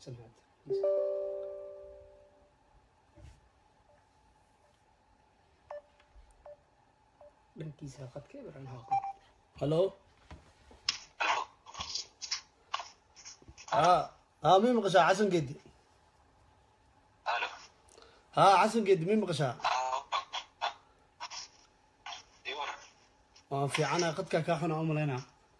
سمعت dhankiisa qadka ibran haaqo halo ha ha mi maqashaa xasan geedi Halo. ha xasan geedi mi maqashaa Iwar. waan fiicana qadkaa kaa xuna u malaynaa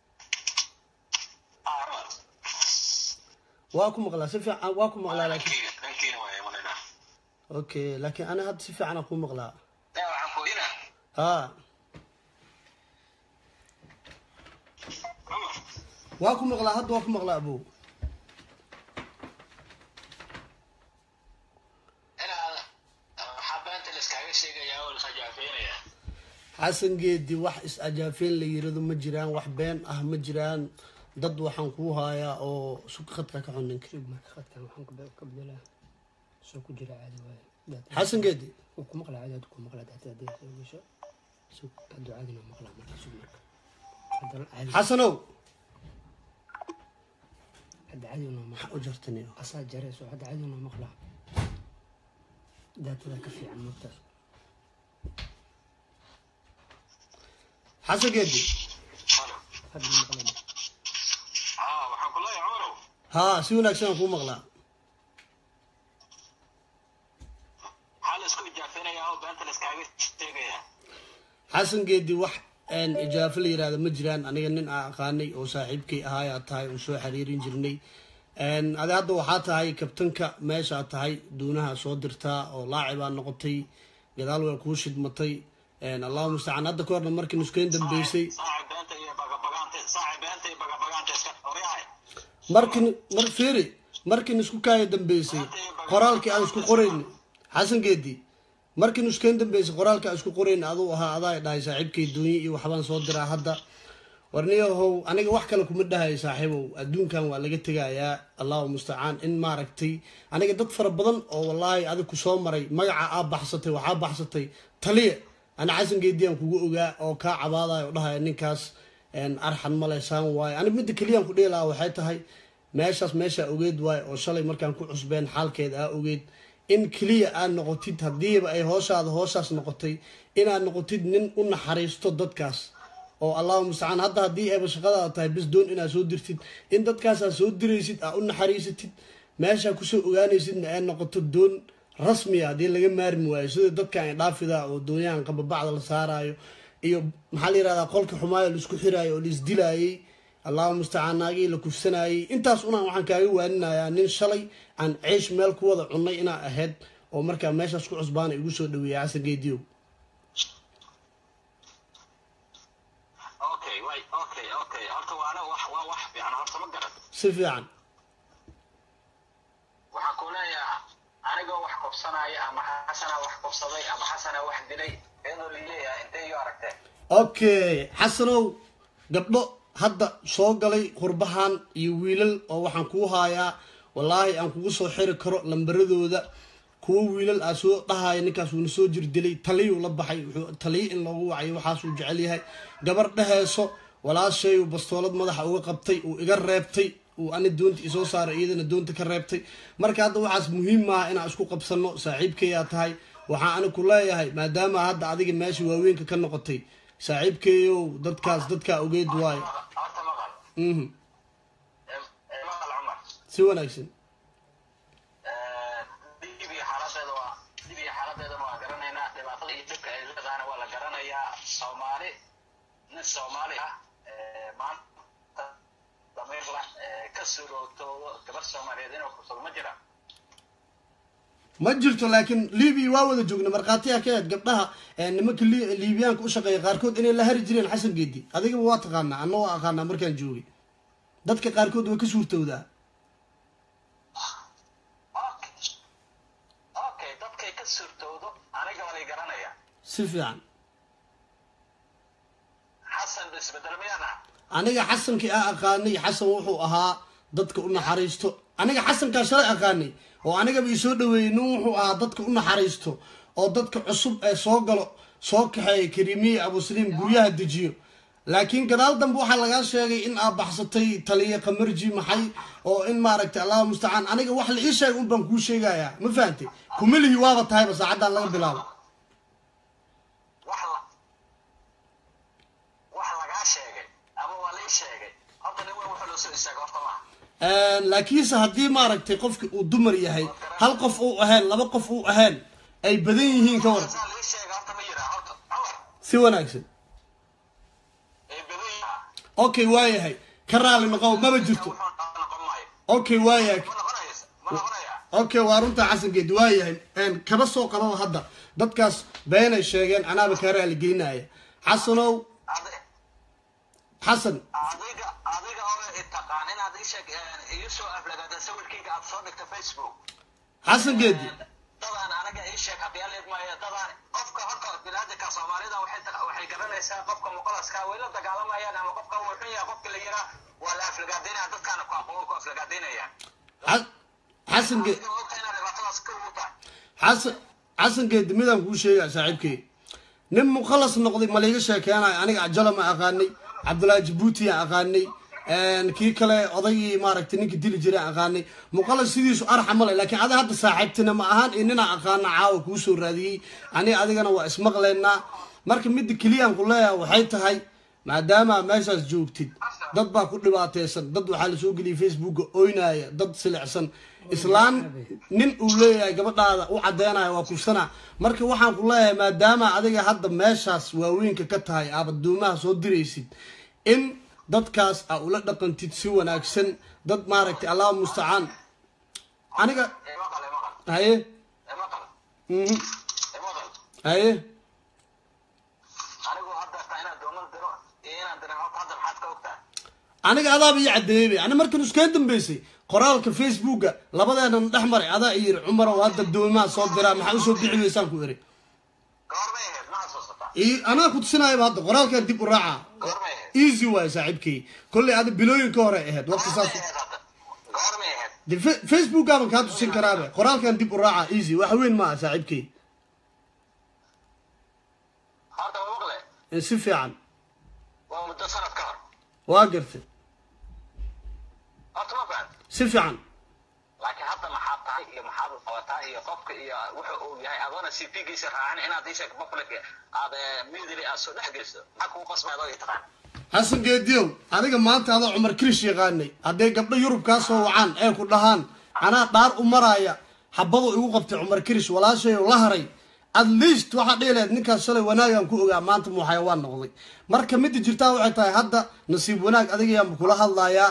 Arman. waa ku maqlaa si fiican waa ku maqlaa laakiin Dhankiina, dhankiina waaye malena. okay laakiin ana hadda si fiican aan ku maqlaa Yaa waxaan ku ina. ha Umar. waa ku maqlaa hadda waa ku maqlaa abow Inaa waxaa beenta la iskaaga sheegayaa oo la khajaafeynayaa. xasan geedi wax is-ajaafeen la yirado ma jiraan wax been ah ma jiraan dad waxaan kuu haayaa oo suka khadka ka xun ninka shub marka qadkan waxaan ku- ka bedelaa soo ku jira caadi waaye Daad- xasan geedi wuu ku maqlaa caadi hadda ku maqlaa daata haddii soo gasho sug hadduu caadina maqlaa marka sug marka haddana caadi xasanow hadda caadi unoo maqlaa u jartaniyo asaa jarayso hadda caadi unoo maqlaa daatada ka fiican martaas xasan geedi Halo. hadda maqlaa Aa, waxaan ku leeyahay Umarow. haa si wanaagsan aan kuu maqlaa Waxaa la isku ijaafeynayaa oo beenta la iskaaga sheegayaa. xasan geedi wax een ijaafo la yirahdo ma jiraan aniga nin aan aqaanay oo saaxiibkay ahaayaa tahay oo soo xiriirin jirnay een adi hadda waxaa tahay kabtanka meeshaa tahay duunaha soo dirtaa oo laacibaa noqotay gadaal waa kuu shidmatay een allahu mustacaan hadda ka horna markii nuskeyn dambeysay Saaxiib beenta iyo bagabagaanta, saaxiib beenta iyo bagabagaanta iska horyahay. markin mar fiiri markin isku kaaya dambeysay qoraalkii aan isku qorayn xasan geedi markin iskukayn dambeysay qoraalkii aan isku qorayn aduu ahaa adaa dhahay saaxiibkay duunye iyo waxbaan soo diraa hadda warniyahow aniga wax kale kuma dhahay saaxiibow adduunkan waa laga tegayaa allahu mustacaan in maaragtay aniga dad fara badan oo wallaahi adig ku soo maray magaca aa baxsatay waxaa baxsatay taliya ana xasan geedi aan kugu ogaa oo kaa cabaadayo oo dhahaya ninkaas een, arxan male saan waaye aniga midda keliyaan ku dhihi lahaa waxay tahay meeshaas meeshaa ogeed waaye oo shalay markaan ku cusbeen xaalkeeda aa ogeed in keliya aad noqotid haddiiba ay hooshaada hooshaas noqotay inaad noqotid nin u naxariisto dadkaas oo allahu mustacaan hadda haddii ayba shaqadaada tahay bis doon inaad soo dirtid in dadkaasaa soo diraysid aa u naxariisatid meeshaa kusoo ogaanaysidna ay noqoto doon rasmiya haddii laga maarmi waayo sida dadkan ay dhaafida oo doonyahan qababacda la saaraayo iyo maxaa la yirahdaa qolka xumaayo laisku xiraayo oo laisdilaayey allahu mustacaan naagii la kufsanayey intaas unaan waxaan kaaga waaninayaa nin shalay aan ceesh meel ku wada cunnay inaa ahayd oo markaa meeshaas ku cusbaana igu soo dhaweeyay xasan geediyow Okay, way, okay, okay. Horta waana wax waa wax fiican horta ma garan. si fiican waxaan ku leeyahay anigoo wax kobsanaya ama xasana wax kobsaday ama xasana wax dilay iyadoo laleeyahay intay iyo aragteen okay xasanow gabdho hadda soo galay qurbahan iyo wiilal oo waxaan kuu haayaa wallaahi aan kugu soo xiri karo lambaradooda kuwo wiilal aa soo dhahaya ninkaas wuuna soo jir dilay taliyuu la baxay wuxuu taliyo in loogu wacayo waxaasuu jecel yahay gabar dheheyso walaashay uu bastoolad madaxa uga qabtay uu iga reebtay uu ani doonta isoo saaray iyadana doonta ka reebtay marka hadda waxaas muhiim maaha inaan isku qabsano saaxiibkeyaa tahay waxaa ani ku leeyahay maadaama hadda adiga meesha waaweynka ka noqotay saaxiibkeeyow dadkaas dadkaa ogeyd waayo horta maqal mhm Em- em, maqal cumar si wanaagsan dib iyo xaaladeeda waa dib iyo xaaladeedana waa garanaynaa dhibaatada iyo dhibka ay leedahana waa la garanayaa soomaali nin soomaali ah eh, maanta damiir la eh, ka suroogtoodo gabar soomaaliyeed inuu kursado ma jira ma jirto laakiin libiya waa wada joogna markhaatiyaa ka eed gabdhaha ee nimanka li- liibiyaanka u shaqeeya qaarkood inay la hari jireen xasan geedi adigaba waa taqaanaa anna waa aqaanaa markaan joogay dadka qaarkood waa ka suurtowdaa okay okay dadkay ka suurtoodo aniga waa lay garanaya si fiican xasan isbedel miyana aniga xasankii aa aqaanay xasan wuxuu ahaa dadka u naxariisto aniga xasankaa shalay aqaanay oo anigaba isoo dhaweeyey nin wuxuu ahaa dadka u naxariisto oo dadka cusub ee soo galo soo kaxeeya kariimiye abusaliim guryaha dejiyo laakiin gadaal dambe waxaa lagaa sheegay in aad baxsatay taliya kamarji maxay oo in maaragtay allahu mustacaan aniga wax la ii sheegay un baan kuu sheegayaa ma fahantay kumalihi waaba tahayba saacaddan laga bilaabo wax la wax lagaa sheegay ama waa lii sheegay horta nin weyn wuxuu loo soo istaagay horta maaha laakiinse haddii maaragtay qofki uu dumar yahay hal qof uu ahayn laba qof uu ahayn ay badan yihiin ka waran saa lii sheegay horta ma yiraa horta cumar si wanaagsan ee badan yahaa okay waayahay ka raali noqow maba jirto wuxuu noqon maayo okay waayahay ma noqonaysa ma noqonayaa okay waa runta xasangeedi waayahay kaba soo qababa hadda dadkaas beenay sheegeen anaaba kaa raali geynaya xasanow Adi- xasan adiga adiga oo itaqaan inaad ii sheeg iyo soo aflagaada sawirkayga aad soo dhigta facebook xasan geedi dadaan anaga ii sheeg haddii aleed maayo dadaan qofka horta binaadinka soomaalida waxay ta- waxay garanaysaa qofka muqalaska way la dagaalamayaan ama qofka wuu xun yahay qofka la yiraa waa la aflagaadaynaya dadkaana ku aqoon ku aflagaadaynayaan Xa- xasan ge adiga ogta inaad dhibaatadaas ka ugu tahay xasan xasan geedi midaan kuu sheegaa saaxiibkey nin mukhalas noqday ma liiga sheekeenayo aniga ajala ma aqaanay cabdullaahi jabuuti aan aqaanay kii kale odaygii maaragtay ninka dili jiray aan aqaanay mukhalas sidiisu arxa male laakiin ada hadda saaxiibtina ma ahaan iyo ninaan aqaana caawa kuu soo raadiyey ani adigana waa ismaqlaynaa marka midda keliyaan ku leeyahay waxay tahay maadaama meeshaas joogtid dad baa ku dhibaateysan dad waxaa lasoo geliyay facebooka oynaya dad silicsan islaan nin uu leeyahay gabadhaada u cadeynaya waa kufsana marka waxaan ku leeyahay maadaama adiga hadda meeshaas waaweynka ka tahay aad adduumaha soo diraysid in dadkaas aa ula dhaqantid si wanaagsan dad maaragtay allah mustacaan aniga ee maqal ee maqal haye ee maqal mhm, ee maqal haye anigu hadda taa inaad dooman diro iyo inaan dirin horta hadda maxaad ka ogtaa aniga adaaba ii cadeeyey ani markan iskaga dambeysay qoraalka facebooka labadeenan dhex maray adaa i yiri cumarow hadda doomaha soo diraa maxaa usoo bixi weysaan ku iri goormay ahayd ma xasuusataa ii anaa ku tusinayaba hadda qoraalkan dib u raaca goormay ahayd easy waaye saaxiibkey kolley ada bilooyin ka hore ahayd waqti saas goormay ahayd hadda goormay ahayd de fe- facebookaaban kaa tusin karaabe qoraalkan dib u raaca easy wax weyn maaha saaxiibkey horta waa maqle Eh, si fiican waa muddo sanad ka hor waa gartay horta ma fahan si fiican laakiin hadda maxaad tahay iyo maxaad qabataa iyo qofka iyo wuxuu uu yahay adoona c p giisa raacin inaad isheeg public aad midili aad soo dhex geliso maxaa kugu qasbay adoo i taqaan xasan geediyow adiga maanta adoo cumar kirish yaqaanay hadday gabdho yurub kaa soo wacaan ee ku dhahaan anaa dhaar u maraya xabadu igu qabtay cumar kirish walaashay la haray at least waxaa dhihi lahayd ninkaas shalay wanaagaan ku ogaa maanta muu xayawaan noqday marka midda jirtaa waxay tahay hadda nasiib wanaag adigayaanba kula hadlayaa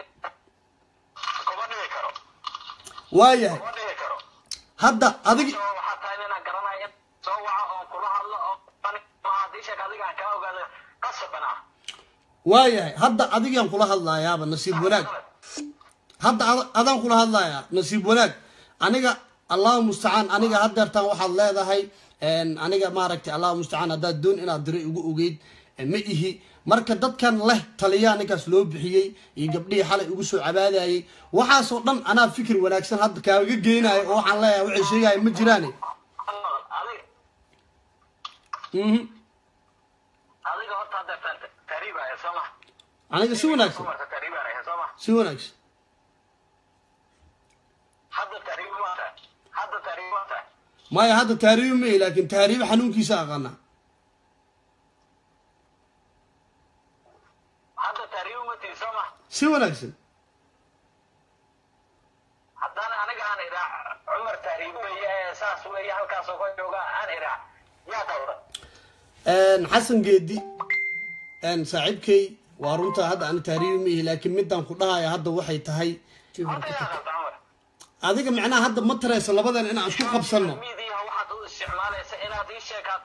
kuma dhigi karo waayahay kuma dhigi karo hadda adigi So, waxaa tahay inaan garanayo in soo waco oo kula hadlo oo maaha isheeg adiga aan kaa ogaado qasaban ah waayahay hadda adigaan kula hadlaayaaba nasiib wanaag hadda ad- adaan kula hadlayaa nasiib wanaag aniga allahu mustacaan aniga hadeertaan waxaad leedahay een, aniga maaragtay allahu mustacaan haddaad doon inaad diray ugu ogeyd eh, ma ihi marka dadkan leh taliyaa ninkaas loo bixiyey iyo gabdhihii xalay ugu soo cabaadayay waxaasoo dhan anaa fikir wanaagsan hadda kaaga geynayo oo waxaan leeyahay waxay sheegaya ma jiraane adiga Mhm. adiga horta hadda tariibaya soo ma aniga si wanaagsan marka tariibanaya soo ma si wanaagsan hadda tariibmata hadda tariibmata maya hadda taariibi ma ihi laakiin taariibi xanuunkiisa aqaanaa hadda tariibmati soo ma si wanaagsan haddana aniga aan idhaa cumar tariib weeye ee saas weeye halkaasoo ka jooga aan idhaa yaa dawra Een, xasan geedi een, saaxiibkay waa runta hadda ani taariibi ma ihi laakiin midaan ku dhahaya hadda waxay tahay horta yaa qabta cumar adiga macnaha hadda ma tarayso labadan inaan isku qabsanno miidiyaha waxaad u isticmaalaysa inaad ii sheekaad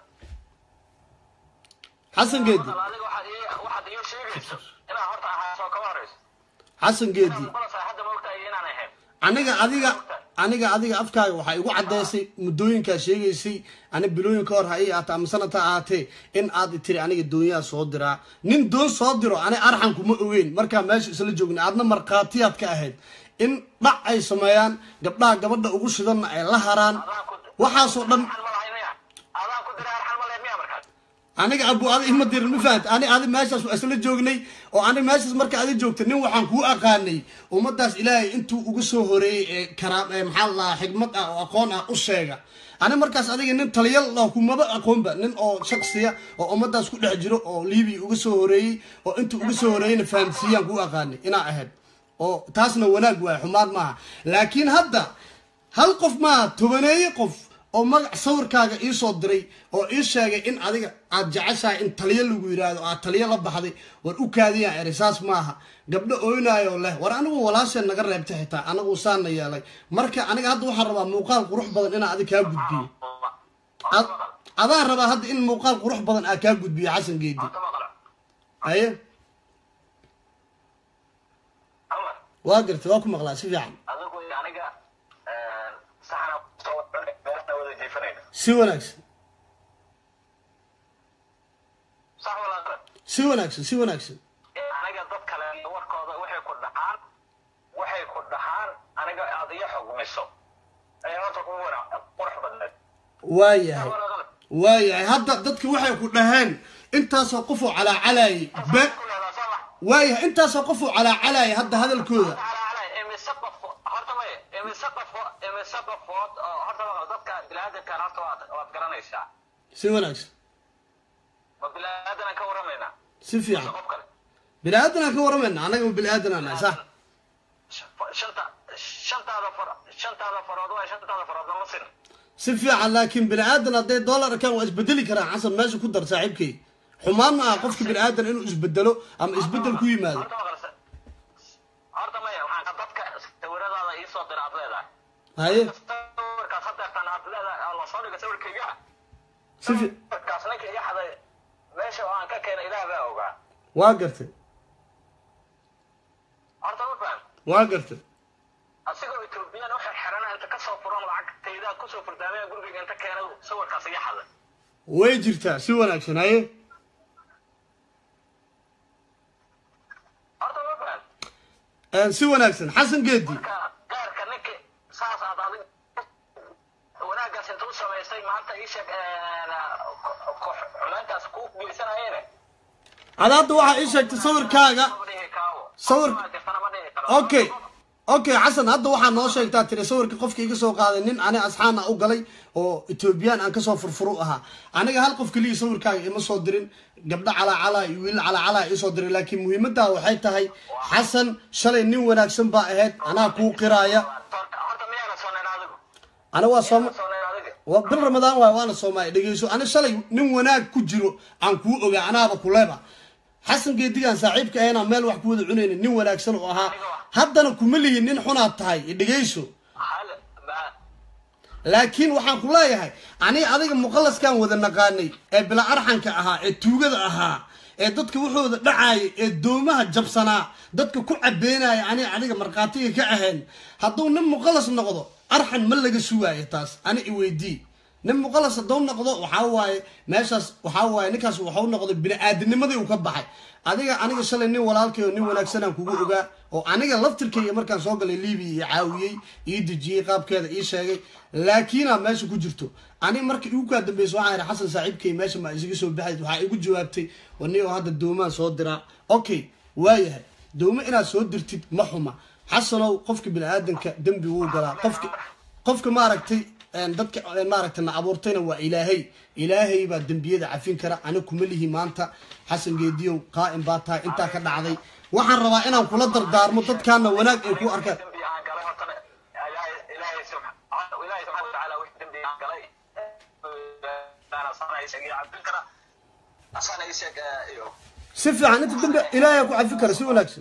xasan geedi adiga waxaad ii waxaad ii sheegayso inaad horta ahaasoo kama horayso xasan geedi muqalas hadda ma ogtahay inaan ahayn aniga adiga aniga adiga afkaaga waxaa igu caddaysay muddooyinkaa sheegaysay ani bilooyin ka hor ha ii aata ama sanad ha ahaatee in aad tiri aniga doonyaha soo diraa nin doon soo diro ani arxan kuma ogeyn markaa meesha isla joogna aadna markhaatiyaad ka ahayd in dhac ay sameeyaan gabdhaha gabadha ugu shidanna ay la haraan adaan ku waxaasoo dhan arxan ma lahay miya adaan ku diray arxan ma lahayd miya markaas aniga abu adi ima dirin ma fahamta ani adi meeshaas waa isla joognay oo ani meeshaas marka adi joogta nin waxaan kuu aqaanay ummadaas ilaahay intuu uga soo horeeyey ee karaam ee maxaa la dhahaa xigmad ah oo aqoon ah u sheega ani markaas adiga nin taliyal lah kumaba aqoonba nin oo shaksiya oo ummadaas ku dhex jiro oo libiya uga soo horeeyey oo intuu uga soo horeeyeyna fahamsiiyaan kuu aqaanay inaa ahayd oo taasna wanaag waay xumaad maaha laakiin hadda hal qof maaha tobaneeye qof oo magac sawirkaaga ii soo diray oo ii sheegay in adiga aad jeceshahay in taliyo lagu yidhaahdo aad taliyo la baxday war u kaadiyaan eri saas maaha gabdho ooynaayoo leh war anigu walaasheen naga reebtay xitaa anagu saana yeelay marka aniga hadda waxaan rabaa muuqaal qurux badan inaan adig kaa gudbiyo Ad- adaan rabaa hadda in muuqaal qurux badan aa kaa gudbiyo xasan geedi horta maqla haye amar waa gartay waa ku maqlaa si fiican adigu iyo aniga saxana soo beerna wada jiifanayna si wanaagsan sax walaa qalad si wanaagsan si wanaagsan aniga dad kale iyo warkooda waxay ku dhaxaan waxay ku dhaxaan aniga aad iyo xugmiso ayaa horta kugu wana qurux badneed waayahay walaa qalad waayahay hadda dadki waxay ku dhaheen intaasoo qofoo calaacalayay be ku leedaa soo max waayahay intaasoo qofoo calaacalayay hadda hadalkooda imise qof horta may imise qof imise qofood oo horta maqla dadka bilaadankan horta waad waad garanaysaa si wanaagsan ma bilaadan aan ka waramaynaa si fiican qof kale bini aadanaan ka waramayna annaga ma bini aadanaa nahay sax shanta shantaada far shantaada farood waa shantaada farood nama sin si fiican laakiin bini aadan hadday dollar arkaan waa isbedeli karaan xasan meesha ku dar saaxiibkay xumaan ma aha qofka bini aadan inuu isbedelo ama isbedel ku yimaado horta maqla horta maya waxaan dadka sawiradaada ii soo dira aad leedahay haye sawirkaas hadeertan aad leedahay oo lasoo dhiga sawirkayga si fi sawirkaas ninka iga xaday meesha oo aan ka keenay ilaah baa ogaa waa gartay horta ma faham waa gartay asigoo etoobiyaan waxay xerana inta kasoo furan lacagtayda kusoo furdaamaya gurigayga inta keena sawirkaas iga xaday way jirtaa si wanaagsan haye horta ma faham Eh, si wanaagsan xasan geedi marka gaarka ninka saas aad adig wanaaggaas inta u samaysay maanta ii sheeg xumayntaas ku geysanayene ada hadda waxaa ii sheegtay sawirkaaga ma dhihi kaawo Sawir- Ma jirtana ma dhihi karo okay okay xasan hadda waxaa noo sheegtaa tiri sawirka qofka iga soo qaaday nin ani asxaan ah u galay oo etoobiyaan aan kasoo furfuru ahaa aniga hal qof keliya sawirkaaga ima soo dirin gabdho calaacalaa iyo wiil calaacalaa isoo diray laakiin muhiimaddaa waxay tahay xasan shalay nin wanaagsan baa ahayd anaa kuu qiraaya horta horta miyaana soonayn adigu ana waa sooma soonayn adiga waa bil ramadaan waay waana soomaali dhegeyso ani shalay nin wanaag ku jiro aan kuu ogaa anaaba kuleba xasan geedigaan saaxiibka ahaynaa meel wax ku wada cunayna nin wanaagsan oo ahaa haddana kuma lihin nin xunaad tahay dhegeyso hal ba laakiin waxaan ku leeyahay ani adiga muqallaskan wada naqaanay ee bila arxanka ahaa ee tuugada ahaa ee dadka wuxooda dhacaaya ee doomaha jabsanaa dadka ku cabeynaya ani adiga markhaatiga ka ahayn hadduu nin muqallas noqdo arxan ma laga sugaayo taas ani iweydii nin muqallas hadduu noqdo waxaa waaye meeshaas waxaa waaye ninkaas waxau noqday bini-aadinimadii uu ka baxay adiga aniga shalay nin walaalkay oo nin wanaagsanaan kugu ogaa oo aniga laftirkayga markaan soo galay libiya iyo caawiyey ii dejiyey qaabkeeda ii sheegay laakiinaa meesha ku jirto ani marka igu kaa dambeysa waxaan ihi xasan saaxiibkay meesha ma isaga soo baxayd waxaa igu jawaabtay wani oo hadda doomaan soo diraa okay waayahay doomo inaad soo dirtid ma xuma xasanow qofka bini-aadanka dembi wuu galaa qofka qofka maaragtay een, dadka een, maaragtay na abuurtayna waa ilaahay ilaahay baa dembiyada cafin kara ani kuma lihi maanta xasan geediyow qaa'im baa tahay intaa ka dhacday waxaan rabaa inaan kula dardaarmo dadkaana wanaag ay ku arkaan dembi aan galay hortana ilaahay ilaahay subxaana ilaahay subxaana watacaala wixii dembi aan galay ana sana isag iyo cabdin kara asana isag iyo si fiican inta dambe ilaahay aa ku cafi kara si wanaagsan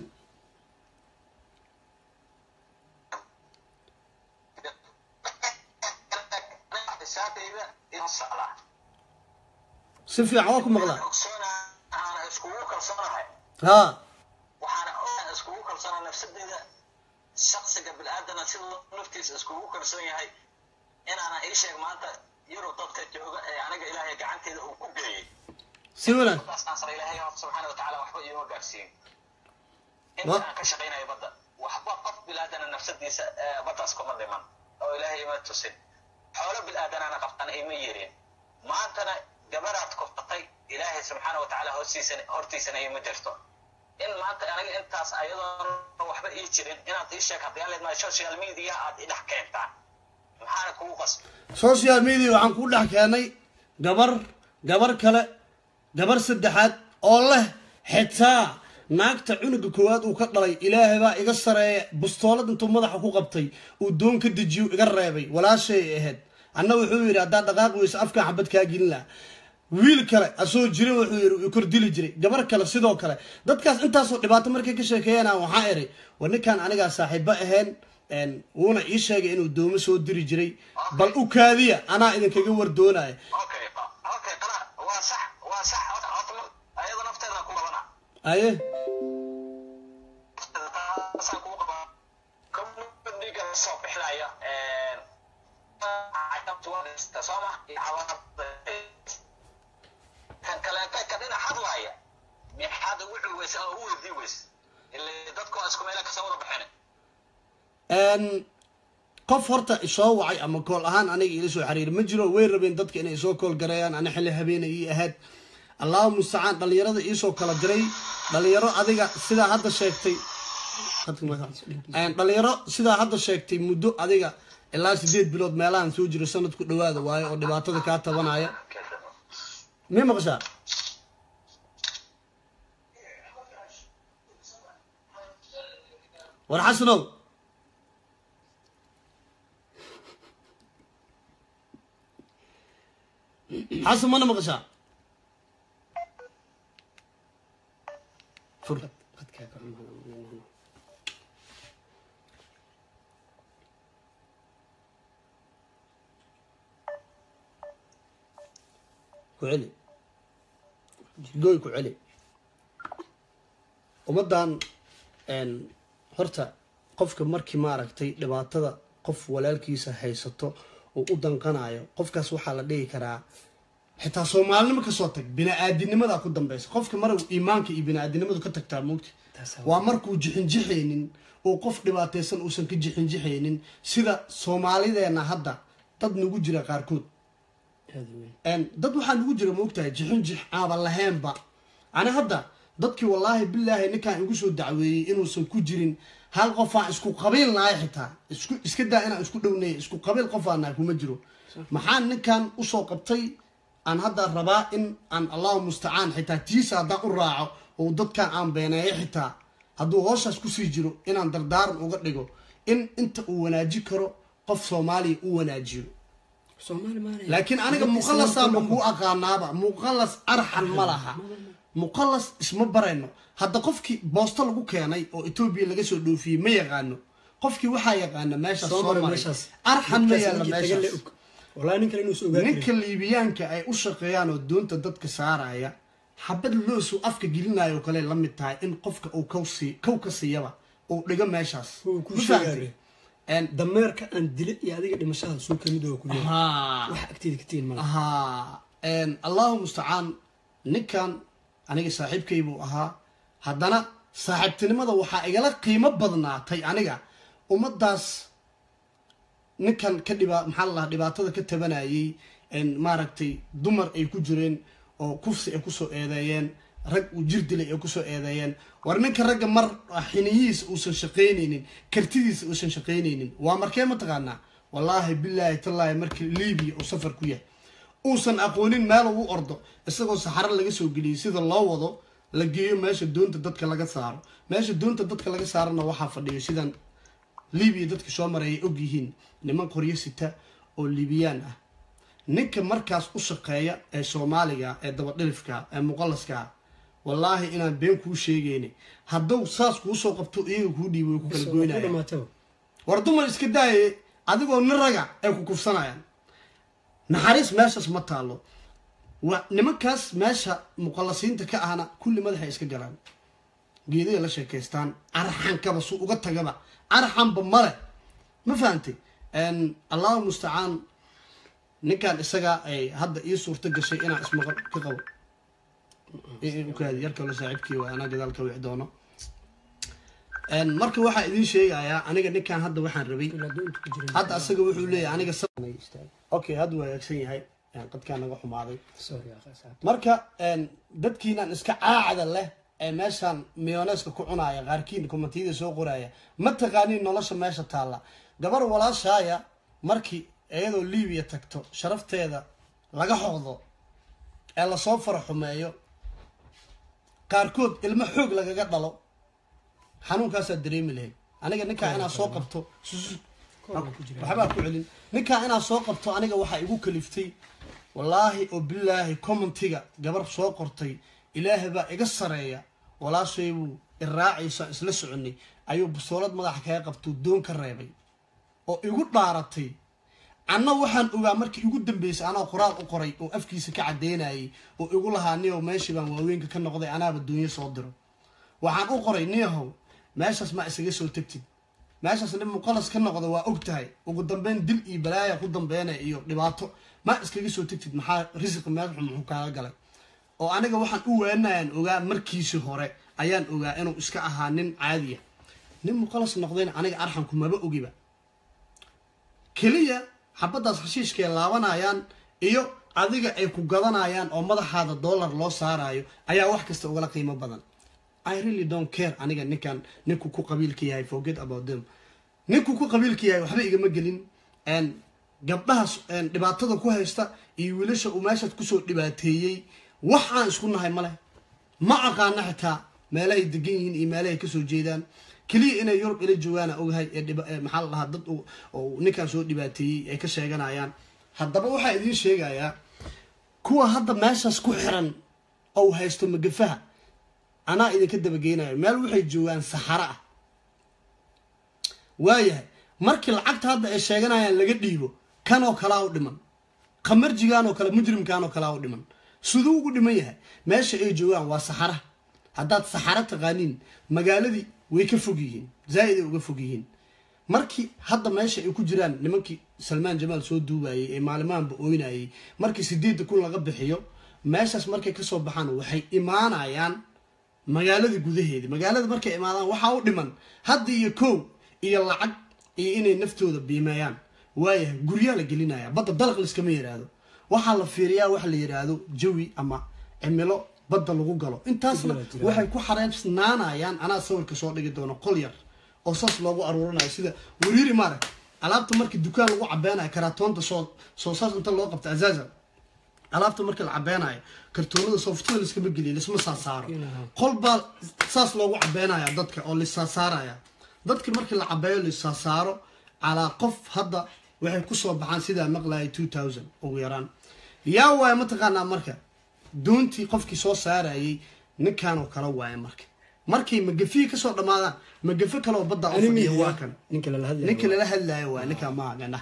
xisaabtayda in socda si fiican waa ku maqlaa ogsoona aan iskugu kalsoonahay haa waxaana ogaan iskugu kalsoonaa nafsadeyda shaksiga bil'aadana siduu naftiisa iskugu kalsoon yahay inaana ii sheeg maanta yurub dadka jooga ee aniga ilaahay gacanteeda uu ku geeyey si wanaag taasaan sare ilaahay horta subxaana watacaala waxba iima gaarsiin Wa- inta aan ka shaqaynayo badda waxba qof bil'aadana nafsadiisa ee baddaas kuma dhiman oo ilaahay ima tusin xoolo bil'aadanana qabtana ima yerin maantana gabaraad kuftatay ilaahay subxaana watacaala hoostiisana hortiisana ima jirto in maanta aniga intaas ayadoon waxba ii jirin inaad ii sheeg haddii leedmaa social media aad i dhex keentaan maxaana kugu qasbi social media waxaan ku dhex keenay gabar gabar kale gabar saddexaad oo leh xitaa naagta cunuga koowaad uu ka dhalay ilaahay baa iga sareeya bustoolad intuu madaxa ku qabtay uu doon ka dejiyo iga reebay walaashay ahayd anna wuxuu yidhi haddaad dhaqaaq weyso afkaan xabad kaa gelin laha wiil kale asoo jirin wuxuu yidhi uu kordili jiray gabar kale sidoo kale dadkaas intaasoo dhibaato markay ka sheekeeyana waxaa iri war ninkaan anigaa saaxiibo ahayn wuuna ii sheegay inuu doomo soo diri jiray bal u kaadiya anaa idinkaga war doonaya okay okay qala waa sax waa sax horta horta mar- ayada nafteeda ku qabana aye taasaan kugu qabaa community-ga soo bixinaya sooma kan kaleeta ka dhinac hadlaaya maxaad ugu culweysa oo u weydii weysa ile dadku waa isku meela kasoo wada baxeen n qof horta isoo wacay ama kool ahaan aniga ila soo xiriir ma jiro way rabeen dadka inay soo kool gareeyaan ana xilli habeena ii ahayd allahu mustacaan dhalinyarada iisoo kala diray dhalinyaro adiga sidaa hadda sheegtay dhalinyaro sidaa hadda sheegtay muddo adiga ilaa sideed bilood meelahan soo jiro sanadku dhawaada waayo oo dhibaatada kaa tabanaya mi maqashaa war xasanow xasan mana maqashaa fur qadkaa ka xumaada ku celi gooy ku celi ummaddan horta qofka markii maaragtay dhibaatada qof walaalkiisa haysato oo u danqanayo qofkaas waxaa la dhihi karaa xitaa soomaalinimo kasoo tag bini-aadinimadaa ku dambeysa qofka mar iimaanka iyo bini-aadinimadu ka tagtaa moogta waa markuu jixinjixaynin oo qof dhibaataysan uusan ka jixinjixaynin sida soomaalideena hadda dad nagu jira qaarkood aada u weyn dad waxaa nagu jira moogtahay jixinjix aaba lahaynba ani hadda dadkii wallaahi bilaahi ninkaan igu soo dacweeyey inuusan ku jirin hal qofaan isku qabiil nahay xitaa isku iska daa inaan isku dhownay isku qabiil qofaan nahay kuma jiro maxaan ninkan usoo qabtay aan hadda rabaa in aan allahu mustacaan xitaa tiisa haddaan u raaco oo dadkan aan beeneeyo xitaa hadduu hooshaas kusii jiro inaan dardaaran uga dhigo in inta uu wanaaji karo qof soomaaliya u wanaajiyo soomaali maanaya laakiin aniga muqalasaanba kuu aqaanaaba muqalas arxan ma laha muqalas isma barayno hadda qofkii boosto lagu keenay oo etoobiya laga soo dhoofiyey ma yaqaano qofkii waxaa yaqaana meeshaas soo soomali maray meeshaas arxan ma yaalla Ninkaas ninkii tagan le meeshaas og wallahi nin kale inuu is ogaa ninka liibiyaanka ay u shaqeeyaan oo doonta dadka saaraya xabad loosu afka gelinayo kale la mid tahay in qofka uu kow sii kow ka siiyaba uu dhigo meeshaas Uu ku Ma sheegaayo. fahamtay? En- dameerka aan dile iyo adiga dhimashada suu kamid oo ku leeyahay haa wax agteeda ka tihin mala haa allahu mustacaan ninkan aniga saaxiibkay buu ahaa haddana saaxiibtinimada waxaa igala qiimo badnaatay aniga ummadaas ninkan ka dhiba maxaa la dhahaa dhibaatada ka tabanayay maaragtay dumar ay ku jireen oo kufsi ay kusoo eedeeyeen rag uu jir dilay ay kusoo eedeeyeen war ninka ragga mar xiniyihiisa uusan shaqaynaynin kartidiisa uusan shaqaynaynin waa markee mataqaanaa wallaahi bilaahi tallaahi markii libiya uu safar ku yahay uusan aqoonin meel uu ordo isagoo saxaro laga soo geliyay sida loo wado la geeyo meesha doonta dadka laga saaro meesha doonta dadka laga saarana waxaa fadhiyo sidan libiya dadka soo maray ay og yihiin niman qoryo sita oo libiyaan ah ninka markaas u shaqeeya ee soomaaliga ee dabadhilifka ee muqalaska wallaahi inaan been kuu sheegayni hadduu saas kuu soo qabto iyaga kuu dhiibo way ku kala ku goynaya dhamaataba war dumar iska daaye adigoo nin raga ay ku kufsanayaan naxariis meeshaas ma taalo wa nimankaas meesha muqallasiinta ka ahna kulli madaxay iska galaan geeday la sheekaystaan arxankaba su uga tagaba arxanba male ma fahantay allahu mustacaan ninkan isaga ay hadda ii suurto gashay inaan ismaqal ka qabo ukaadi yarkalo saaxiibkii waa anaa gadaal ka wici doono marka waxaa idiin sheegayaa aniga ninkan hadda waxaan rabay ilaa doonta ku jiran hadda asaga wuxuu leeyahay aniga sa- Ay, istaag. okay hadda waa hagaagsan yahay qadkaa naga xumaaday sorry akhi asxaabta marka een, dadkiinan iska caacda leh ee meeshaan miyoneska ku cunaya qaarkiin komatiyada soo qoraya ma taqaaniin nolosha meesha taalla gabar walaashaaya markii iyadoo liibiya tagto sharafteeda laga xoqdo ee lasoo fara xumeeyo qaarkood ilmo xoog lagaga dhalo xanuunkaasaa dareemi lahayd aniga ninkaa inaad soo qabto sus- Koorna ku jira. waxbaa ku celin ninkaa inaad soo qabto aniga waxaa igu kaliftay wallaahi oo bilaahi commentiga gabar soo qortay ilaahay baa iga sareeya walaashay buu iraacaysa isla soconay ayuu busoolad madaxa kaga qabtuu doon ka reebay oo igu dhaaratay anna waxaan ogaa markii igu dambeysay anaa qoraal u qoray oo afkiisa ka cadeynayay oo igu lahaa niyow meeshii baan waaweynka ka noqday anaaba doonyo soo diro waxaan u qoray niyahow meeshaas ma isaga soo tegtid meeshaas nin muqalas ka noqda waa og tahay ugu dambeyn dil iyo balaaya ku dambeynaya iyo dhibaato ma iskaga soo tegtid maxaa risiqi meel xun muxuu kaaga galay oo aniga waxaan u weenayaan ogaa markiisii hore ayaan ogaa inuu iska ahaa nin caadiya nin muqalas noqdayna aniga arxanku maba ogiba keliya xabaddaas heshiishkay laabanayaan iyo adiga ay ku gadanayaan oo madaxaada dollar loo saarayo ayaa wax kasta ugala qiimo badan i really don't care aniga ninkan ninku ku qabiilka yahay forget about them ninku ku qabiilka yahay waxba igama gelin n gabdhahaas n dhibaatada ku haysta iyo wiilasha uu meeshaad kusoo dhibaateeyey wax aan isku nahay male ma aqaana xitaa meelahay degan yihiin iyo meelahay kasoo jeedaan keliya inay yurub ila joogaana ogahay ee dhiba- ee maxaa la dhahaa dad uu- oo ninkan soo dhibaateeyey ay ka sheeganayaan haddaba waxaa idiin sheegayaa kuwa hadda meeshaas ku xiran oo haysto magafaha anaa idinka dabageynayo meel waxay joogaan saxaro ah waayahay markii lacagta hadda ay sheeganayaan laga dhiibo kanoo kalaa u dhiman qamarjigaan oo kale mujrimkaan oo kalaa u dhiman siduu ugu dhiman yahay meesha ay joogaan waa saxara haddaad saxaro taqaaniin magaaladii way ka fog yihiin zaa-id ay uga fog yihiin markii hadda meesha ay ku jiraan nimankii salmaan jamaal soo duubayay ee maalimahanba ooynayay markii sideedda kun laga bixiyo meeshaas markay kasoo baxaan waxay imaanayaan magaalada gudaheeda magaalada markay imaadaan waxaa u dhiman hadda iyo kow iyo lacag iyo inay naftooda biimeeyaan waayahay guryaa la gelinaya badda dalaq liskama yiraahdo waxaa la fiiriyaa waxa la yiraahdo jawi ama cimilo badda lagu galo intaasna Jira, jira. waxay ku xareebsnaanayaan anaa sawirka soo dhigi doono qol yar oo saas loogu aruurinayo sida wariiri maarag alaabta markii dukaan lagu cabeynayo karaatoonta soo soo saas inta loo qabta azaza alaabta marka la cabeynayo kartoonada sooftada liskama geliya lisma saasaaro qol baa saas loogu cabeynaya dadka oo lisaasaaraya dadki markii la cabeeyo lisaasaaro calaa qof hadda waxay kusoo baxaan sidaa maqlaya two thousand ugu yaraan yaa waaya mataqaanaa marka doontii qofkii soo saarayay ninkanoo kala waaya marka markay magafihi kasoo dhamaadaan magafo kale oo badda u fadhiya waa kan ninka lala hadlayo ninka lala hadlayo waa ninka maa gana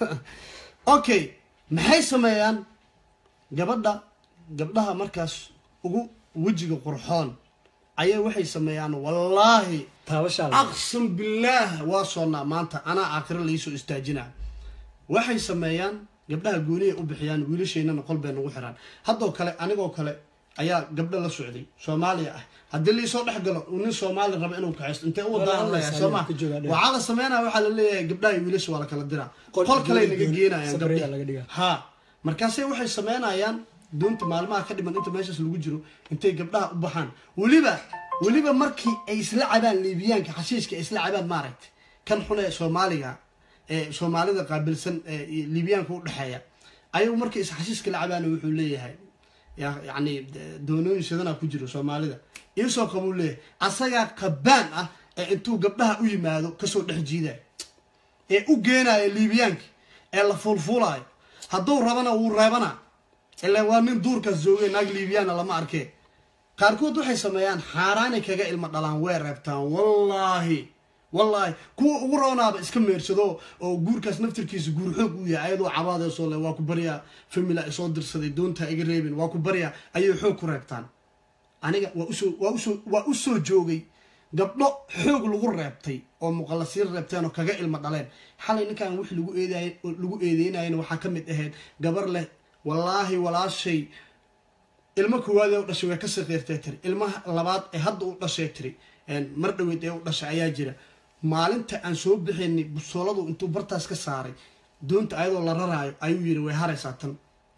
okay maxay sameeyaan gabadha gabdhaha markaas ugu wejiga qurxoon ayaa waxay sameeyaan wallaahi taabashaa la aqsam billaah waa soonnaa maanta anaa aakhiro laisoo istaajinaa waxay sameeyaan gabdhaha goonihay u bixiyaan wiilasheynana qol bay nagu xiraan haddoo kale anigoo kale ayaa gabdho la socday soomaaliya ah haddii laisoo dhex galo uu nin soomaali raba inuu kaxaysto intee u wadaan layaa soo ma Ka joogaa dheer. waxaa la sameynaya waxaa la leeyahay gabdhaha iyo wiilasha waa la kala diraa Qol- qol kale naga gooni- geenayaan separate gabdhihi. laga dhigaa. ha markaase waxay sameynayaan doonta maalmaha ka dhiman inta meeshaas lagu jiro intay gabdhaha u baxaan weliba weliba markii ay isla cabaan liibiyaanka xashiishka ay isla cabaan maaragta kan xun ee soomaaliga ee soomaalida qaabilsan ee liibiyaanka u dhexeeya ayagu markay is xashiiska la cabaan wuxuu leeyahay ya- yacni de- doonooyin sidanaa ku jiro soomaalida iisoo qabuu leeyahay asagaa qabaan ah ee intuu gabdhaha u yimaado kasoo dhex jiidaya ee u geenaya liibiyaanka ee la fuulfuulaayo hadduu rabana wuu reebana ilaa waa nin duurkaas joogay naag liibiyaana lama arkee qaarkood waxay sameeyaan xaaraanay kaga ilmo dhalaan way reebtaan wallaahi wallaahi kuwa ugu roonaaba iska meersado oo guurkaas naftirkiisa guur xoog u yahay ayadoo cabaadeesoo le waa ku baryaa famila isoo dirsaday doontaa iga reebin waa ku baryaa ayay xoog ku reebtaan aniga waa usoo waa usoo waa u soo joogay gabdho xoog lagu reebtay oo muqallasiin reebteen oo kaga ilmo dhaleen xalay ninkan wix lagu eeday lagu eedeynayana waxaa ka mid ahayd gabar leh wallaahi walaashay ilmo koowaad ee u dhashay way ka saqiirtay tiri ilmaha labaad ee hadda u dhashay tiri mar dhaweyd ee u dhashay ayaa jira maalinta aan soo bixinay busooladu intuu bartaas ka saaray doonta ayadoo la raraayo ayuu yiri way haraysaa tan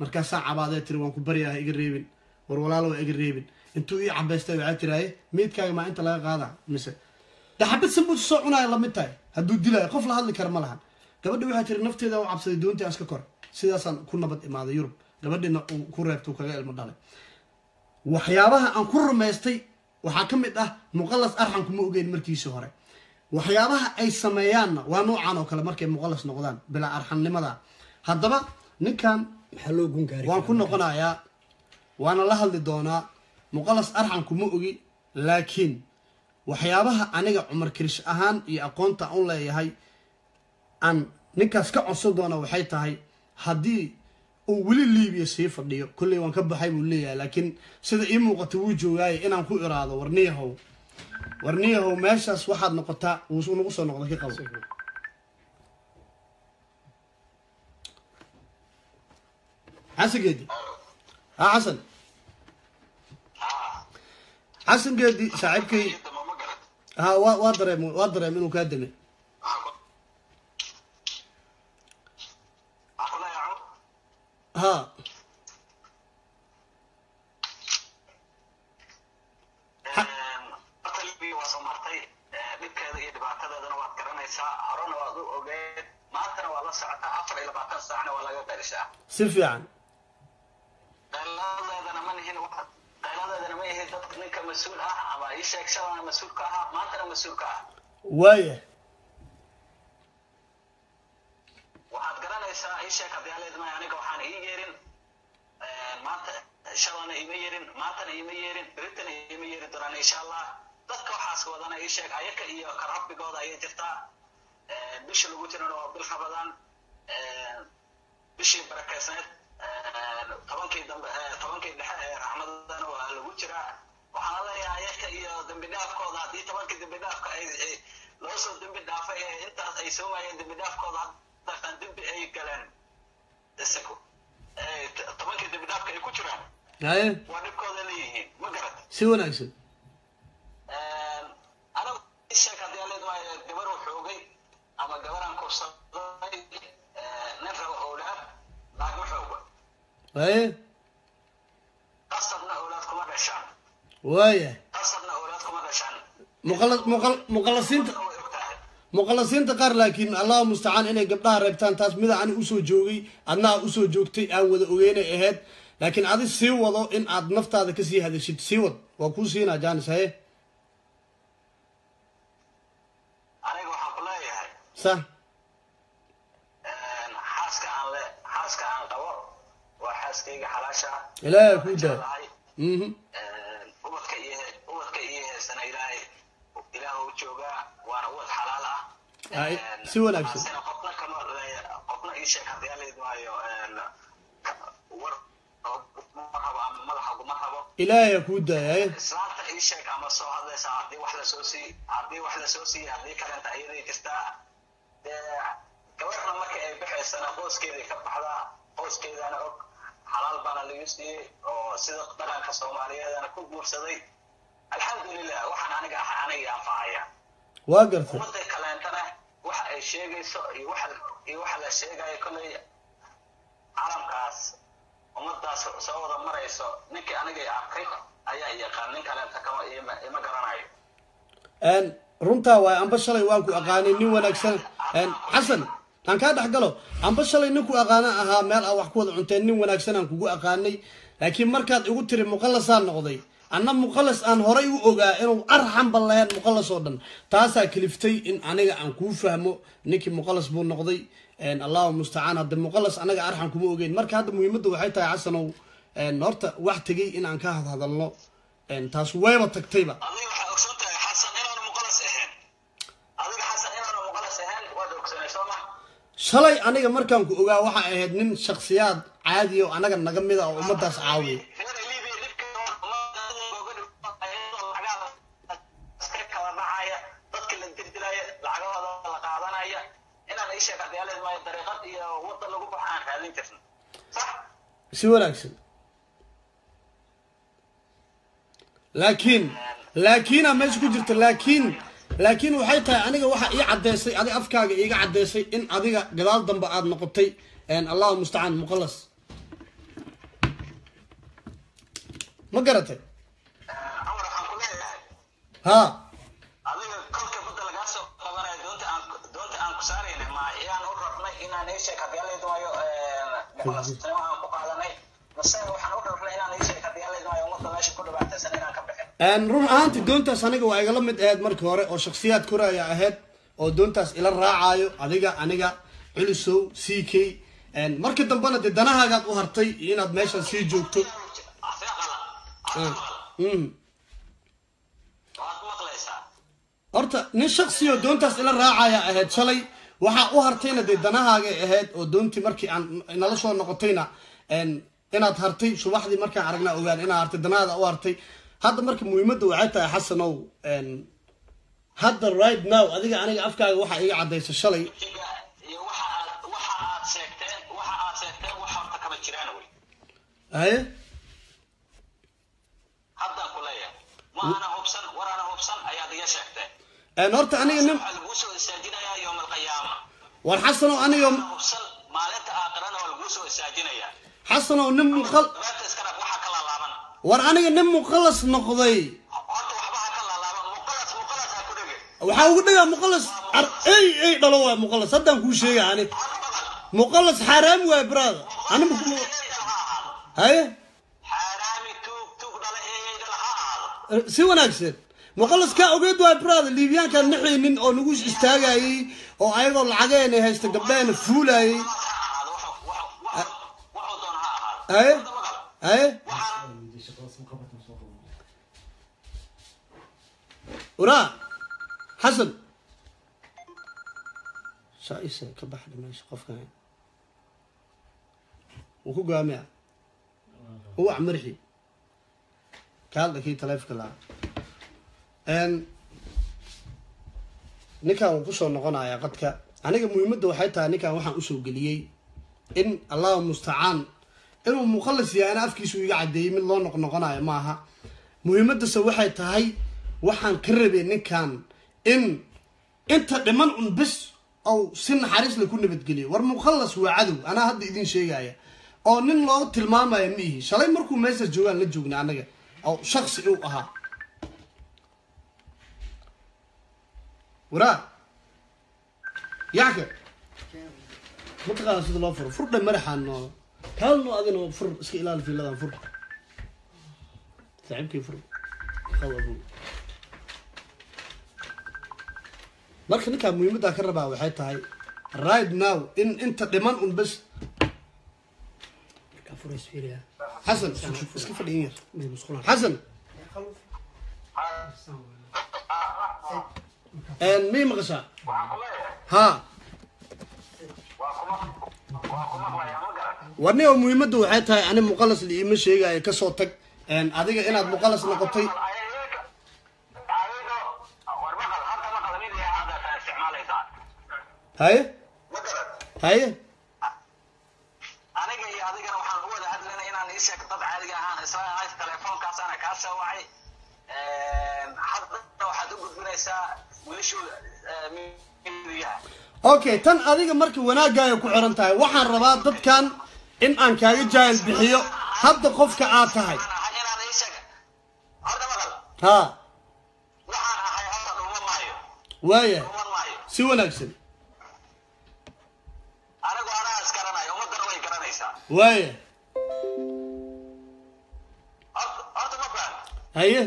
markaasaa cabaadee tiri waan ku baryaa ha iga reebin war walaalo waa iga reebin intuu ii cabaystay waxaa tiraaye meydkaaga maa inta laga qaada mise de xabad sambuus soo cunaayo lamid tahay hadduu dilaayo qof la hadli kara ma lahan gabadhi waxaa tiri nafteeda u cabsaday doontii aan iska kor sidaasaan ku nabad imaaday yurub gabadhina uu ku reebtay uu kaga ilmo dhalay waxyaabaha aan ku rumaystay waxaa ka mid ah muqalas arxan kuma ogeyn markiisii hore waxyaabaha ay sameeyaanna waa noocan oo kale markay muqalas noqdaan bilaa arxannimada haddaba ninkan maxaa loo gun gaari waan ku noqonayaa waana la hadli doonaa muqalas arxan kuma ogi laakiin waxyaabaha aniga cumar kirish ahaan iyo aqoonta aan u leeyahay aan ninkaas ka codsan doona waxay tahay haddii uu weli liibiya sii fadhiyo kolley waan ka baxay buu leeyahay laakiin sida ii muuqata wuu joogaaye inaan ku iraado warniyahow warniyahow meeshaas waxaad noqotaa wuu nagu soo noqda ka qabo xasan geedi ha xasan xasan geedi saaxiibkay ciidamo ma garad ha waa waa dareem waa dareem inuu kaa dame waxaa ku leeyahay ha horta libiya waa soo martay dhibkeeda iyo dhibaatadeedana waad garanaysaa horena waad u ogeed maantana waad la socotaa afar iyo labaatan saacna waa laga darishaa si fiican qayladeedana ma nihin qayladeedana ma ihin dadka ninka mas-uul ah ama ii sheeg shalana mas-uulka ahaa maantana mas-uulka ah waaya waxaad garanaysaa ii sheeg haddii aleedmay aniga waxaan ii yeerin maanta shalana ima yeerin maantana ima yeerin beritana ima yeeri doonaan insha allah dadka waxaas wadana ii sheeg ayaka iyo karabbigooda ayay jirtaa bisha lagu jirana waa bil rabadaan bishii barakeysneed tobankii dambe tobankii dhexe ee raxmadana waa lagu jiraa waxaana leeyahay ayaka iyo dembi dhaafkooda haddii tobankii dembi dhaafka ay ay- loo soo dembi dhaafay ee intaas ay soomayeen dembi dhaafkooda haddaan dembi ay galeen isagu ee t- tobankii dembi dhaafka ay ku jiraan haye waa dhibkooda leeyihiin ma garat si wanaagsan anagu sheeg haddii aleed maayo gabar uu xoogay ama gabaraan kursaday nin raba owlaad lacag ma xooga haye qasabna owlaad kuma dhashaan waaya qasabna owlaad kuma dhashaan muqala muqal muqalasiinta way ogtahay muqalasiinta qaar laakiin allahu mustacaan inay gabdhaha reebtaan taas mida ani usoo joogay adnaa usoo joogtay aan wada ogeynay ahayd laakiin adi sii wado in aad naftaada kasii hadashid sii wad waa kuu siinaa jaanis haye aniga waxaan ku leeyahay sa xaaska aan le xaaska aan qabo waa xaaskayga xalaasha ilaahay kuu daa jeclahay mhm ubadka iyo ubadka iyo heesana ilaahay ilaah u joogaa waana ubad xalaal ah Ay, si wanaagsan. Taasina qofna kama le- qofna ii sheeg haddii aleed maayo war ma rabo ama madaxa guma rabo ilaahay ha kuu daaya haye islaanta ii sheeg ama soo hadlaysa haddii wax lasoo sii haddii wax lasoo siiye haddii kalenta ayaday jirtaa dee gabadhna markii ay baxaysana qoyskeeday ka baxdaa qoyskeedana og xalaal baana lagu siiyey oo sida dhaqanka soomaaliyeedana ku guursaday alxamdulilah waxaan aniga ah aniga anfacaya waa gartay ummadda kaleentana waxa ay sheegayso iyo waxa iyo waxa la sheegayo kolley caalamkaas ummadaas soo wada marayso ninkii aniga arkay ayaa yaqaan nin kaleenta kama ima ima garanayo n runtaa waay amba shalay waan ku aqaanay nin wanaagsan n xasan aan kaa dhex galo amba shalay nin ku aqaana ahaa meel aa wax ku wada cunteen nin wanaagsan aan kugu aqaanay laakiin markaad igu tiri muqalasaan noqday anna muqalas aan horay u ogaa inuu arxanba lahayn muqalas oo dhan taasaa kaliftay in aniga aan kuu fahmo ninkii muqalas buu noqday allahu mustacaan hadde muqalas anaga arxan kuma ogeyn marka hadda muhiimadda waxay tahay xasanow horta wax tegay in aan ka hadhadalno taas wayba tagtayba adiga waxaa ogsoon tahay xasan inaanu muqalas ahayn adiga xasan inaanu muqalas ahayn waad ogsoonay soo ma shalay aniga markaan ku ogaa waxaa ahayd nin shaksiyaad caadi oo anaga naga mida oo ummadaas caawiya reer libiya dhibkeeda ummadooga dhibaayo lacagaha iska kala dhacaya dadka la dirdiraya lacagahooda la qaadanaya inaan ii sheeg hadyaaleed maayo dariiqad iyo wadda lagu baxo aan raadin jirno sax si wanaagsan laakiin laakiinaa meesha ku jirta laakiin laakiin waxay tahay aniga waxa ii caddeysay adiga afkaaga iiga caddeysay in adiga gadaal dambe aada noqotay allahu mustacaan muqalas ma garatay cumar waxaan ku leeyahay ha adiga kolka badda lagaa soo qabanaya doonta aan doonta aan ku saarayna ma iyaan u rabnay inaan ii sheeg haddii alla idmaayo muqalasnimo aan ku qaadanay mase waxaan u rabnay inaan ii sheeg haddii alla idmaayo ummadda meesha ku dhibaataysan inaan ka bixin Een, run ahaantii doontaas aniga waa igala mid ahayd markii hore oo shaksiyaad koraya ahayd oo doontaas ila raacayo adiga aniga culusow c k Een, markii dambena dee danahaagaad u hartay iyo inaad meeshan sii joogto afiiqala Ah, mm. waad maqlaysaa horta nin shaksi oo doontaas ila raacaya ahayd shalay waxaa u hartayna dee danahaagay ahayd oo doontii markii aan nala soo noqotayna een, inaad hartay subaxdii markaan aragnaa ogaan inaad hartay danahaada u hartay hadda marka muhiimadda waxay tahay xasanow een, hadda right now adiga aniga afkaaga waxaa iga cadaysa shalay Iga iyo waxa aad waxa aad sheegteen waxa aad sheegteen wax horta kama jiraan wey haye haddaan ku leeyahay ma ana hubsan war ana hubsan ayaad iga sheegteen een, horta aniga nin waxaa laguu soo istaajinayaa yowm alqiyaama war xasanow aniga ana hubsan maalinta aakhirana waa laguu soo istaajinayaa xasanow nin muqal dabeerta iska dhaq waxaa ka laalaaban war aniga nin muqalas noqday horta waxba ha ka laalaaban muqalas muqalas ha ku dhege waxaa ugu dhagaa muqalas ar- ey ey dhalo waay muqalas haddaan kuu sheega ani muqalas xaaraam waay brother ani ma ku- eeyaydal ha ahaado haye xaaraami tuug tuug dhala eeyaydal ha ahaado si wanaagsan muqalas kaa ogeed waay brother liibyaankaan naxaynin oo nagu istaagayay oo ayagoo lacageena haysta gabdheena fuulayay ha ahaado wuxuu wuxuu wuxuu doona ha ahaado haye Hadda maqal. haye waxaan waraa xasan shaaisa ka baxda meesha qofkan wuu ku gaamia uwac marxi kaaldha kii taleefka lahaa n ninkan wuu kusoo noqonayaa qadka aniga muhiimadda waxay tahay ninkan waxaan usoo geliyey in allahu mustacaan inuu muqalas yahay ana afkiisu iga cadeeyey mid loo noqnoqonayo maaha muhiimaddase waxay tahay waxaan ka rabay ninkan in inta dhiman un bis ou si naxariis la ku nabadgeliyo war muqalas waa cadow anaa hadda idin sheegaya oo nin loo tilmaamaya ma ihi shalay markuu meesha joogaan la joogna anaga oo shaksi uu ahaa waraa yacka mataqaana sida loo furo furdha madaxaan noo kaalno adina fur iska ilaali fiiladan fur saaxiibkii fur qaw abu marka ninkaa muhiimaddaa ka rabaa waxay tahay right now in inta dhiman un bes markaa furays fiiriya xasan iska fadhiin yar mid musqulaan xasan miyay maqashaa waxaan ku leeyahay haa waa kuma waa ku maqlayaa ma garan warni oo muhiimadda waxay tahay ani muqalas liima sheegaayo kasoo tag adiga inaad muqalas noqotay ayaga ayaga war maqal hadda maqal mid yahay hadda taa isticmaalaysaa haye ma garan haye aniga iyo adigana waxaan u wada hadlaynay inaan ii sheeg dad caadiga ahaan isla ahay telefoonkaasana kaa soo wacay hadda waxaad u gudbinaysaa wiilashu midiyaha okay tan adiga marka wanaagaayo ku xiran tahay waxaan rabaa dadkan in aan kaaga jaahil bixiyo hadda qofka aad tahay waxaan ahay inaan ii sheeg horta maqal haa waxaan ahay horta dhuma maayo waaya dhuman maayo si wanaagsan anigu anaa isgaranayo ummadana way garanaysaa waaya horta horta ma faham haye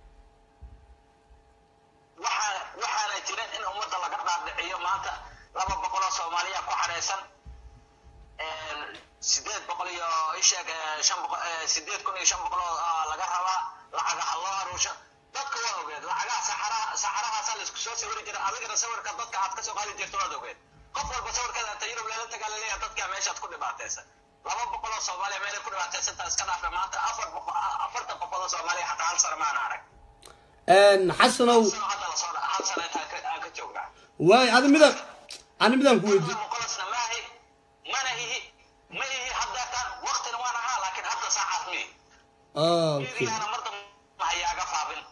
waxaa waxaana jirin in ummadda laga dhaadhiciyo maanta laba boqol oo soomaaliya ku xareysan sideed boqol iyo isheeg shan boqol sideed kun iyo shan boqol oo ah, laga rabaa lacagaha loo aruusho dadka waa ogeed lacagaha saxaraha saxarahaasaa laisku soo sawiri jira adigana sawirka dadka aad kasoo qaadi jirto waad ogeed qof walba sawirkeeda inta yurub leela tagaa laleeyahay dadka meeshaad ku dhibaataysan laba boqol oo soomaaliya meelay ku dhibaataysantaa iska dhaafa maanta afar boqol afartan boqol oo soomaaliya xataa hal sano maana arag xasanow sano hadda lasoo dha hal sano intaan ka- aan ka joognaa waaya adi midaan ani midaan ku weydi muqalasna maahi mana ihi ma ihi haddeetan waqtina waan ahaa laakiin hadda saacaas mi okay fiiriyaana mar dambe hayaaga faafin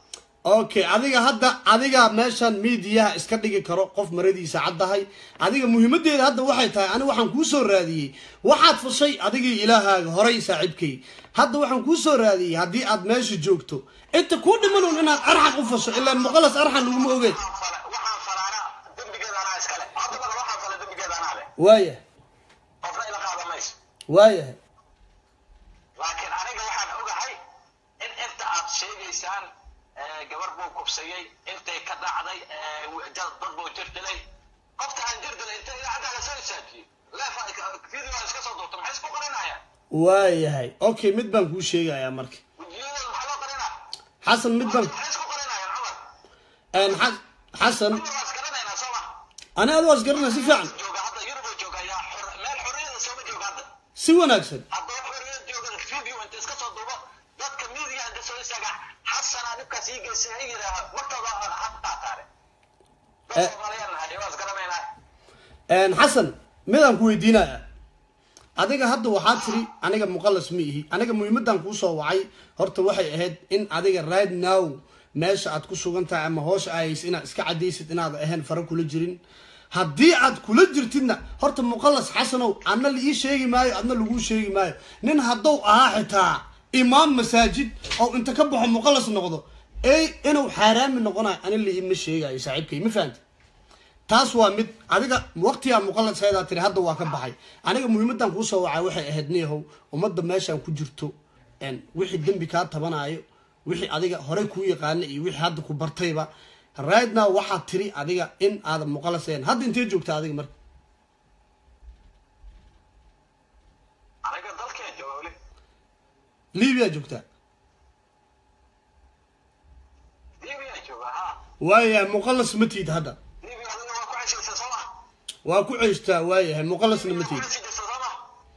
okay adiga hadda adiga meeshan miidiyaha iska dhigi karo qof maradiisa caddahay adiga muhiimadeeda hadda waxay tahay aniga waxaan kuu soo raadiyey waxaad fashay adigii ilaahaaga horay saaxiibkay hadda waxaan kuu soo raadiyey haddii aad meesha joogto inta kuu dhimanuun inaad arxan u fasho ilaan muqalas arxan laguma ogeed waxaan fala- waxaan falaana dembigeeda anaa iskale hadda badan waxaan fala dembigeeda anaa leh waayahay qofna ila qaada mayso waayahay laakiin aniga waxaan ogahay in inta aad sheegaysaan eh, gabar buu kubsayey intay ka dhacday eh, w- dad dad buu jir dilay qofta aan jir dilay inta idaacadda la soo isaajiyey leefa video aan iska soo duubta maxay isku qarinayaan waayahay okay mid baan kuu sheegayaa marka wejiyadooda maxaa loo qarinaa xasan mid baan maxay isku qarinayaan cumar een, Xa- xasan cumar waa isgaranaynaa soo ma ani adi waa isgaranaa si fiican jooga hadda yurub uu jooga yaa xor- meel xorriyada sooma jooga hadda si wanaagsan haddaba xorriyad joogan video inta iska soo duubo dadka media inta soo istaaga xasanaa dhibkaas ii geystay ha yidhaaha martooda ha qaataane dad Eh. soomaaliyan nahay waa isgaranaynaa een, xasan midaan ku weydiinaya adiga hadda waxaa tiri aniga muqalas ma ihi aniga muhiimadan kuu soo wacay horta waxay ahayd in adiga right now meesha aad ku sugan tahay ama hoosha ahaysa inaad iska cadaysid inaad ahayn fara kula jirin haddii aad kula jirtidna horta muqalas xasanow adna la ii sheegi maayo adna laguu sheegi maayo nin haddou ahaa xitaa imaam masaajid oo inta ka baxo muqalas noqdo ey inuu xaaraami noqonayo ani la iima sheegayo saaxiibkay ma fahamti taas waa mid adiga waqtigaa muqaladseedaa tiri hadda waa ka baxay aniga muhiimadan kuusoo wacay waxay ahayd niyahow ummadda meeshaan ku jirto een, wixii dembi kaa tabanayo wixii adiga horey kuu yaqaana iyo wixii hadda ku bartayba right now waxaad tiri adiga in aadan muqalaseen hadda intee joogta adiga marka aniga dalkeen jooga weli libiya joogtaa libiya jooga ha waayahay muqalas ma tiid hadda libiya adina waa ku ceshaysa soo ma waa ku ceystaa waayahay muqalasna ma ku tiid ceshi jirta soo ma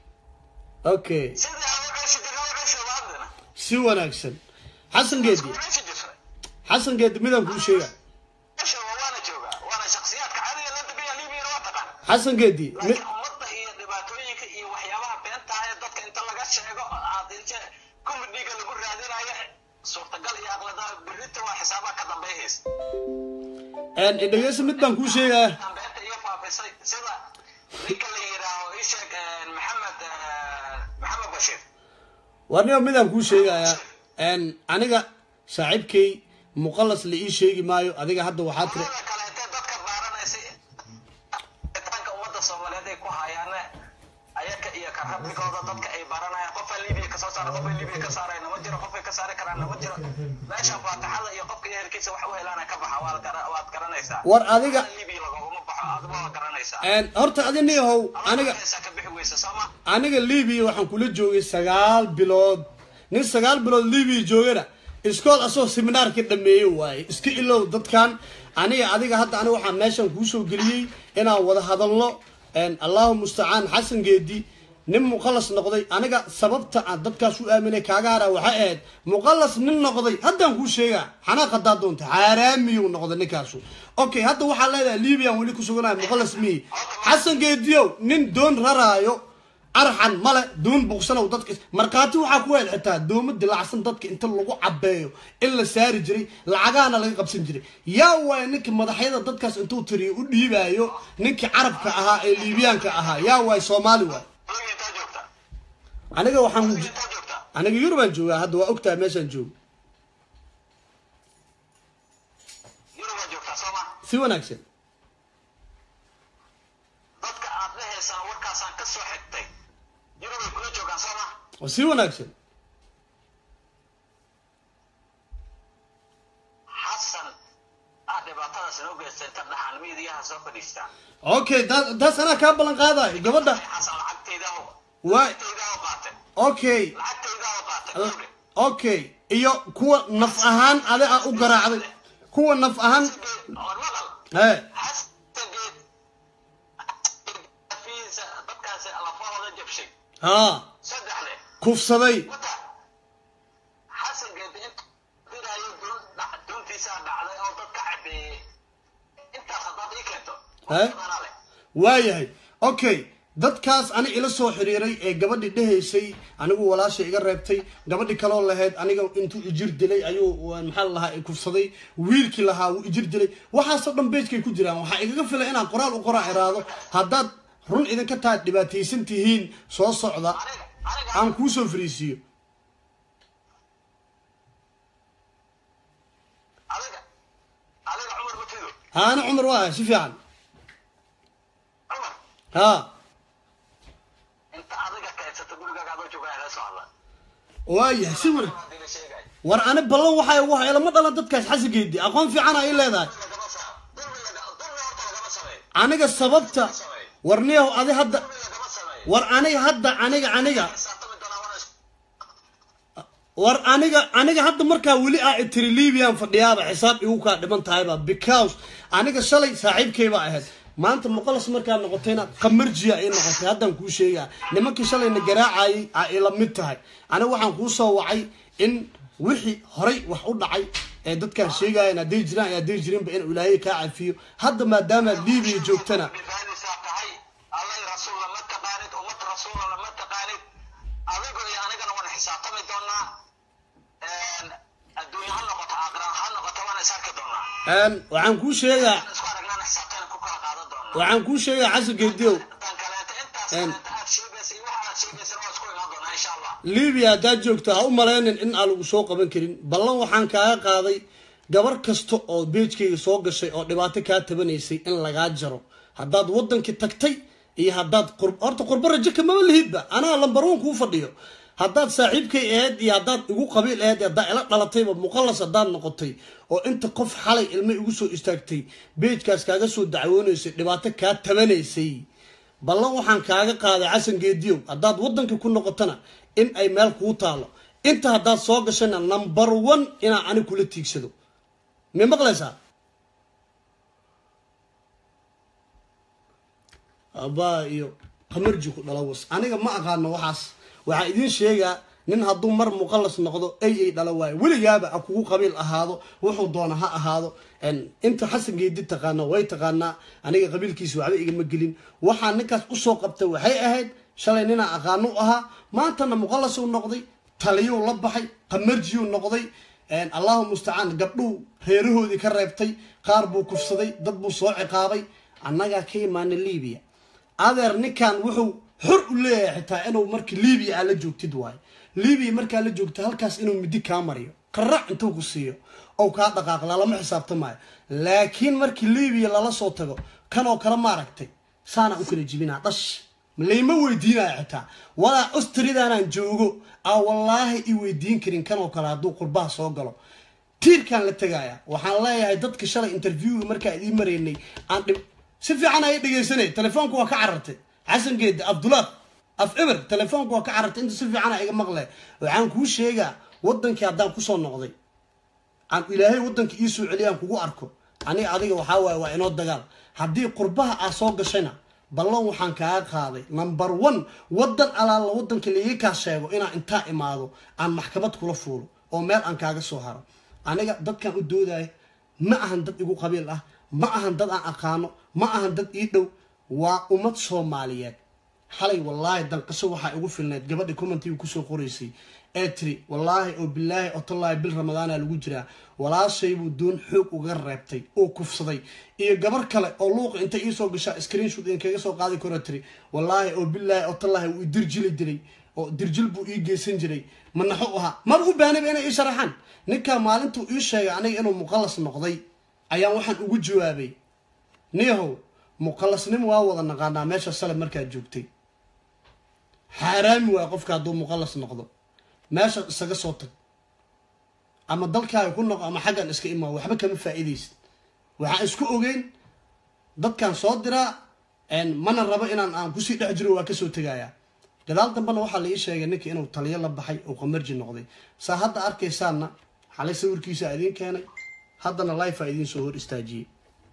okay sidii aan u ceshi jirna u ceshi waa haddana si wanaagsan xasan geedi ku ceshi jirta xasan geedi midaan kuu sheega ceshi waa waana jooga waana shakhsiyaadka caadiga la degaya libiyana waa taqaan xasan geedi mi- laakiin ummadda iyo dhibaatooyinka iyo waxyaabaha beenta ah ee dadka inta laga sheego aad inte comediga lagu raadinayo suurtagal iyo aqlada berrita waa xisaabaha ka dambeeyaysa een, dhegeyso mid baan kuu sheegaya tan beenta iyo faafisay sida ninka la yidhaaho ii sheeg eh, maxamed eh, maxamed bashiir warniba midaan kuu sheegayaa een, aniga saaxiibkay muqalas la ii sheegi maayo adiga hadda waxaa tiri qolada kale intee dadka baaranaysay tanka ummadda soomaaliyeed ay ku hayaane ayaka iyo karabigooda dadka ay baranayaan qofaa libiya kasoo saara qofay libiya ka saarayna ma jiro qofay ka saari karaana ma jiro meesha faatixada iyo qofka ehelkiisa wax u helaana ka baxa waad gara- waad garanaysaa war adiga libiya lagoguma baxo adiga waa garanaysaa een, horta adi niyahow aniga aniga ka bixi weysa sooma aniga libiya waxaan kula joogay sagaal bilood nin sagaal bilood libiya joogana iskool asoo seminaarka dhameeye waaye iska ilow dadkan aniga adiga hadda aniga waxaa meeshan kuusoo geliyey inaan wada hadalno een, allahu mustacaan xasan geedi nin muqalas noqday aniga sababta aan dadkaas u aaminay kaaga haraa waxay ahayd muqalas nin noqday haddaan kuu sheegaa xanaaq haddaa doonta xaaraamiyuu noqday ninkaasu okay hadda waxaa leedahay libiyan weli ku suganayo muqalas miyi xasan geediyow nin doon raraayo arxan male doon buqsanow dadka markhaati waxaa ku hel xitaa doomo dilacsan dadka inta lagu cabeeyo in la saari jiray lacagahana laga qabsan jiray yaa waay ninka madaxyada dadkaas intuu tiriyo u dhiibaayo ninkii carabka ahaa ee liibiyaanka ahaa yaa waay soomaali waay adiga intaa joogta aniga waxaan adiga intaa joogta aniga yurubaan joogaa hadda waa ogtahay meeshaan joogo yurubaa joogtaa sooma si wanaagsan dadka aad dhahaysaan warkaasaan ka soo xigtay yurubay kula joogaan sooma oo si wanaagsan xasan ah dhibaatadaas inoo geystay inta dhaxan miidiyaha soo fadhiistaa okay taas taas anaa kaa ballan qaadayo gabadha xasan lacagtayda oo waay lacagtayda oo qaatay okay lacagtayda oo qaatay gabdhe okay iyo kuwa naf ahaan adi a u garaacday kuwa naf ahaan war maqal hee xasan geed fiisa dadkaasi lafahooda jabshay haa saddex leh kufsaday wata xasan geed inta diraayo doon dhac- doontiisaa dhacday oo dadka cabeeyey intaas haddaad ii keento Eh? anaa leh waayahay okay dadkaas ani ila soo xiriiray ee gabadhi dhehaysay anigu walaasha iga reebtay gabadhi kaloo lahayd aniga intuu ijir dilay ayuu maxaa lahaa kufsaday wiilkii lahaa wuu ijir dilay waxaasoo dhan beejkay ku jiraan waxaa igaga filay inaan qoraal u qoraa iraado haddaad run idinka tahay dhibaataysan tihiin soo socda aniga aniga aan kuu soo fariisiiyo adiga adiga cumar matido haana cumar waa si fiican cumar haa inta adiga kaydsato gurigaaga adoo joogaa ila soo hadla waayahay si war hadii la sheegay war ani ballan waxay ugu hay lama dhalan dadkaas xasigeedii aqoon fiican ay leedahay lagama saa dulmi laga dulmi horta lagama sameeyo aniga sababta war niyahow adi hadda dulmi lagama sameeyo war aniga hadda aniga aniga xisaabtami doonaa wana war aniga aniga hadda markaa weli ah tiri libiyan fadhiyaaba xisaab igu kaa dhiman tahayba because aniga shalay saaxiibkayba ahayd maanta muqalas markaa noqotayna qamarjiya ay noqotay haddaan kuu sheegaa nimankii shalayna garaacayay a ila mid tahay aniga waxaan kuu soo wacay in wixii horay wax u dhacay ee dadkaan sheegayan hadday jiraan iyo hadday jirinba inuu ilaahay kaa cafiyo hadda maadaamaad libiya joogtana badbaadisaa tahay allay rasuul lama taqaanid ummad rasuula lama taqaanid adigo iyo anigana waan xisaabtami doonaa adduunya ha noqoto aakhira ha noqoto waan is arki doonaa Een, waxaan kuu sheegaa waan isku aragnaan xisaabtana ku kala qaadan doonaa waxaan kuu sheegaa xasan geediyow tan kaleeta intaas Een. kaleeta aad sheegaysa iyo waxa aad sheegaysana waa isku imaan doonaa insha allah libiya haddaad joogto ha u malaynin in aan lagu soo qaban karin ballan waxaan kaaga qaaday gabar kasta oo beejkayga soo gashay oo dhibaato kaa tabanaysay in lagaa jaro haddaad waddankii tagtay iyo haddaad qur horta qurbo rajo kamaba lihidba anaa lambar one kuu fadhiyo haddaad saaxiibkay ahayd iyo haddaad igu qabiil ahayd iyo haddaad ila dhalatayba muqallas haddaad noqotay oo inta qof xalay ilmo igu soo istaagtay beejkaas kaaga soo dacwoonaysay dhibaato kaa tabanaysay ballan waxaan kaaga qaaday xasan geediyow haddaad waddanka ku noqotona in ay meel kuu taalo inta haddaad soo gashana number one inaan ani kula tiigsado may maqlaysaa abaa iyo qamarji ku dhala was aniga ma aqaano waxaas waxaa idiin sheegaa nin hadduu mar muqallas noqdo ay ay dhala waayo weligaaba ha kugu qabiil ahaado wuxuu doona ha ahaado En, inta xasan geedi taqaana way taqaanaa aniga qabiilkiisa waxba igama gelin waxaa ninkaas usoo qabtay waxay ahayd shalay ninaa aqaano u ahaa maantana muqallasuu noqday taliyuu la baxay qamarjiyuu noqday En, allahu mustacaan gabdhuu reerahoodii ka reebtay qaar buu kufsaday dad buu soo ciqaabay annagaa ka imaana libiya adeer ninkan wuxuu xor u leeyahay xitaa inuu marka libiya aa la joogtid waayo libiya markaa la joogta halkaas inuu midi kaa mariyo qarac intuu ku siiyo ou kaa dhaqaaqla lama xisaabtamaayo laakiin markii libiya lala soo tago kanoo kale maaragtay saanaa u kala jibinaa dhash layma weydiinaya xitaa walaa ostridaanaan joogo aa wallaahi i weydiin karin kanoo kale hadduu qurbaha soo galo tiirkaan la tegaya waxaan leeyahay dadka shalay interviewga markaa idiin maraynay aan dhib si fiican ay dhegaysanay telefoonku waa ka carartay xasan geedi abdulaaf af eber telefoonku waa ka carartay inta si fiican iga maqle waxaan kuu sheegaa wadankii haddaan kusoo noqday aan ilaahay wadanka ii soo celiyaan kugu arko aniga adiga waxaa waaye waa inoo dagaal haddii qurbaha aa soo gashayna ballan waxaan kaaga qaaday number one wadan alaala wadanka laiga kaa sheego inaan intaa imaado aan maxkamad kula fuulo oo meel aan kaaga soo haro aniga dadkan u doodaya ma ahan dad igu qabiil ah ma ahan dad aan aqaano ma ahan dad ii dhow waa ummad soomaaliyeed xalay wallaahi dalqasho waxaa igu filnayd gabadha commentiga kusoo qoraysay ee tiri wallaahi oo bilaahi oo tallaahi bil ramadaana lagu jiraa walaashaybuu doon xoog uga reebtay oo kufsaday iyo gabar kale oo luuqa intay iisoo gashaa screenshot idinkaga soo qaadi karo tiri wallaahi oo bilaahi oo tallaahi wuu idirjili dilay oo dirjil buu ii geysan jiray manaxo u ahaa maba u baahnayba inay ii sharaxaan ninkaa maalintuu ii sheegay aniga inuu muqallas noqday ayaan waxaan ugu jawaabay niyahow muqallasnimo waa wada naqaanaa meesha sale markaad joogtay xaaraami waay qofka hadduu muqallas noqdo meesha isaga soo tag ama dalkaaga ku noqo ama xaggan iska imaa waxba kama faa'iidaysid waxaan isku ogeyn dadkan soo diraa mana rabo inaan aan kusii dhex jiro waa kasoo tegayaa gadaal dambena waxaa la ii sheegay ninka inuu taliyo la baxay oo qamarji noqday saa hadda arkaysaanna xalay sawirkiisa idiin keenay haddana lifea idiin soo hor istaajiyey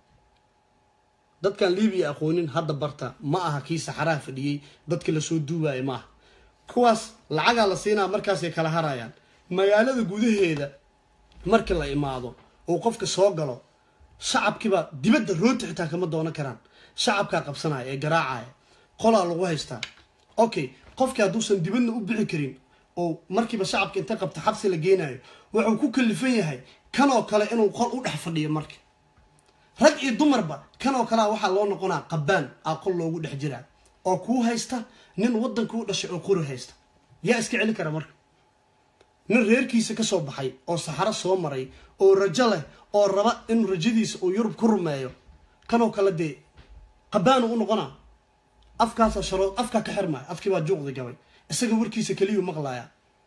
dadkan libiya aqoonin hadda barta ma aha kii saxaraha fadhiyey dadka lasoo duubaaya maaha kuwaas lacagaa la siinaa markaasay kala harayaan magaalada gudaheeda markii la imaado oo qofka soo galo shacabkiibaa dibadda rooti xitaa kama doonan karaan shacabkaa qabsanaya ee garaacaya qolaa lagu haystaa okay qofkii hadduusan dibadna u bixi karin oo markiiba shacabka inta qabta xabsi la geenayo wuxuu ku kalifan yahay kanoo kale inuu qol u dhex fadhiyo marka rag iyo dumarba kanoo kalea waxaa loo noqonaa qabaan aa qol loogu dhex jiraa oo kuu haysta nin waddanka u dhashay oo qori haysta yaa iska celi kara marka nin reerkiisa kasoo baxay oo saxaro soo maray oo rajo leh oo raba in rajadiisa uu yurub ku rumeeyo kanoo kale dee qabaanu u noqonaa afkaasa sharood afkaa ka xirmaya afkii baa juuqda gabay isaga warkiisa keliyuu maqlaaya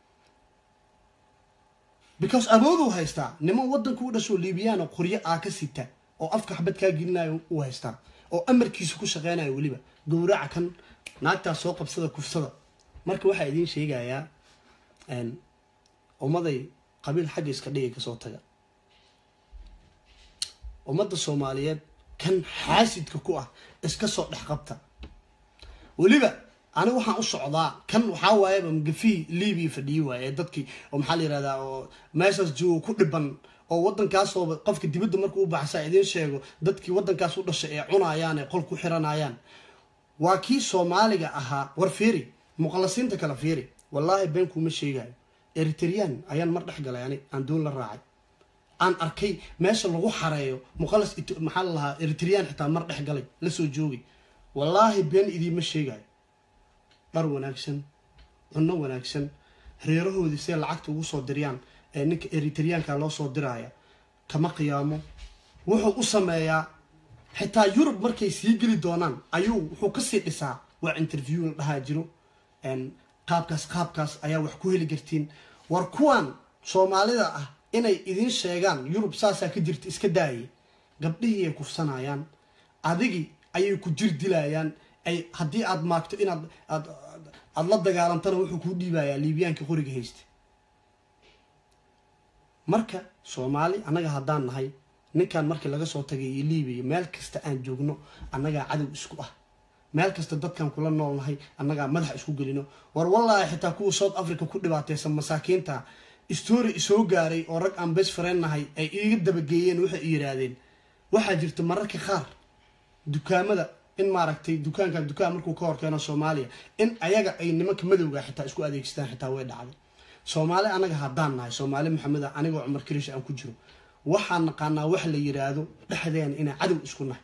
because awooduu haystaa niman waddanka u dhashoo liibiyaana qoryo aa ka sita oo afka xabad kaa gelinayo uu haystaa oo amarkiisa ku shaqeynayo weliba gowraca kan naagtaas soo qabsada kufsada marka waxaa idiin sheegayaa ummaday qabiil xagga iska dhigay kasoo taga ummadda soomaaliyeed kan xaasidka ku ah iska soo dhex qabta weliba ani waxaan u socdaa kan waxaa waayaba magafii libiya fadhiyi waaye ee dadkii oo maxaa la yihahdaa oo meeshaas joogo ku dhiban oo waddankaasooba qofka dibadda markuu u baxsaa idiin sheego dadkii waddankaas u dhashay ee cunayaan ee qol ku xiranayaan waa kii soomaaliga ahaa war fiiri muqallasiinta kale fiiri wallaahi been kuuma sheegayo eritreyaan ayaan mar dhex galay ani aan doon la raacay aan arkay meesha lagu xareeyo muqallas maxaa la lahaa eritreyaan xitaa mar dhex galay lasoo joogay wallaahi been idiima sheegayo dhar wanaagsan cunno wanaagsan reerahoodii siday lacagta ugu soo diriyaan ee ninka eritreyaanka loo soo diraya kama qiyaamo wuxuu u sameeyaa xitaa yurub markay sii geli doonaan ayuu wuxuu kasii dhisaa waa interview la dhahaa jiro qaabkaas qaabkaas ayaa wax ku heli kartiin war kuwan soomaalida ah inay idiin sheegaan yurub saasaa ka jirta iska daayay gabdhihii ay kufsanayaan adigii ayay ku jir dilayaan ay haddii aada maagto inaad aad aada la dagaalantana wuxuu kuu dhiibayaa liibiyaanka qoriga haysta marka soomaali annaga haddaan nahay ninkan markii laga soo tagay iyo liibiya meel kasta aan joogno annagaa cadow isku ah meel kasta dadkan kula nool nahay annagaa madaxa isku gelino war wallaahi xitaa kuwa south africa ku dhibaateysan masaakiinta story isoo gaaray oo rag aan bes fareen nahay ay iiga dabageeyeen waxay i yidhaahdeen waxaa jirta mararka qaar dukaamada in maaragtay dukaankan dukaan markuu ka horkeeno soomaaliya in ayaga ay nimanka madowga xitaa isku adeegsadaan xitaa way dhacday soomaali anaga haddaan nahay soomaali maxameda anigoo cumar karish aan ku jiro waxaan naqaanaa wax la yiraahdo dhexdeena inaan cadow isku nahay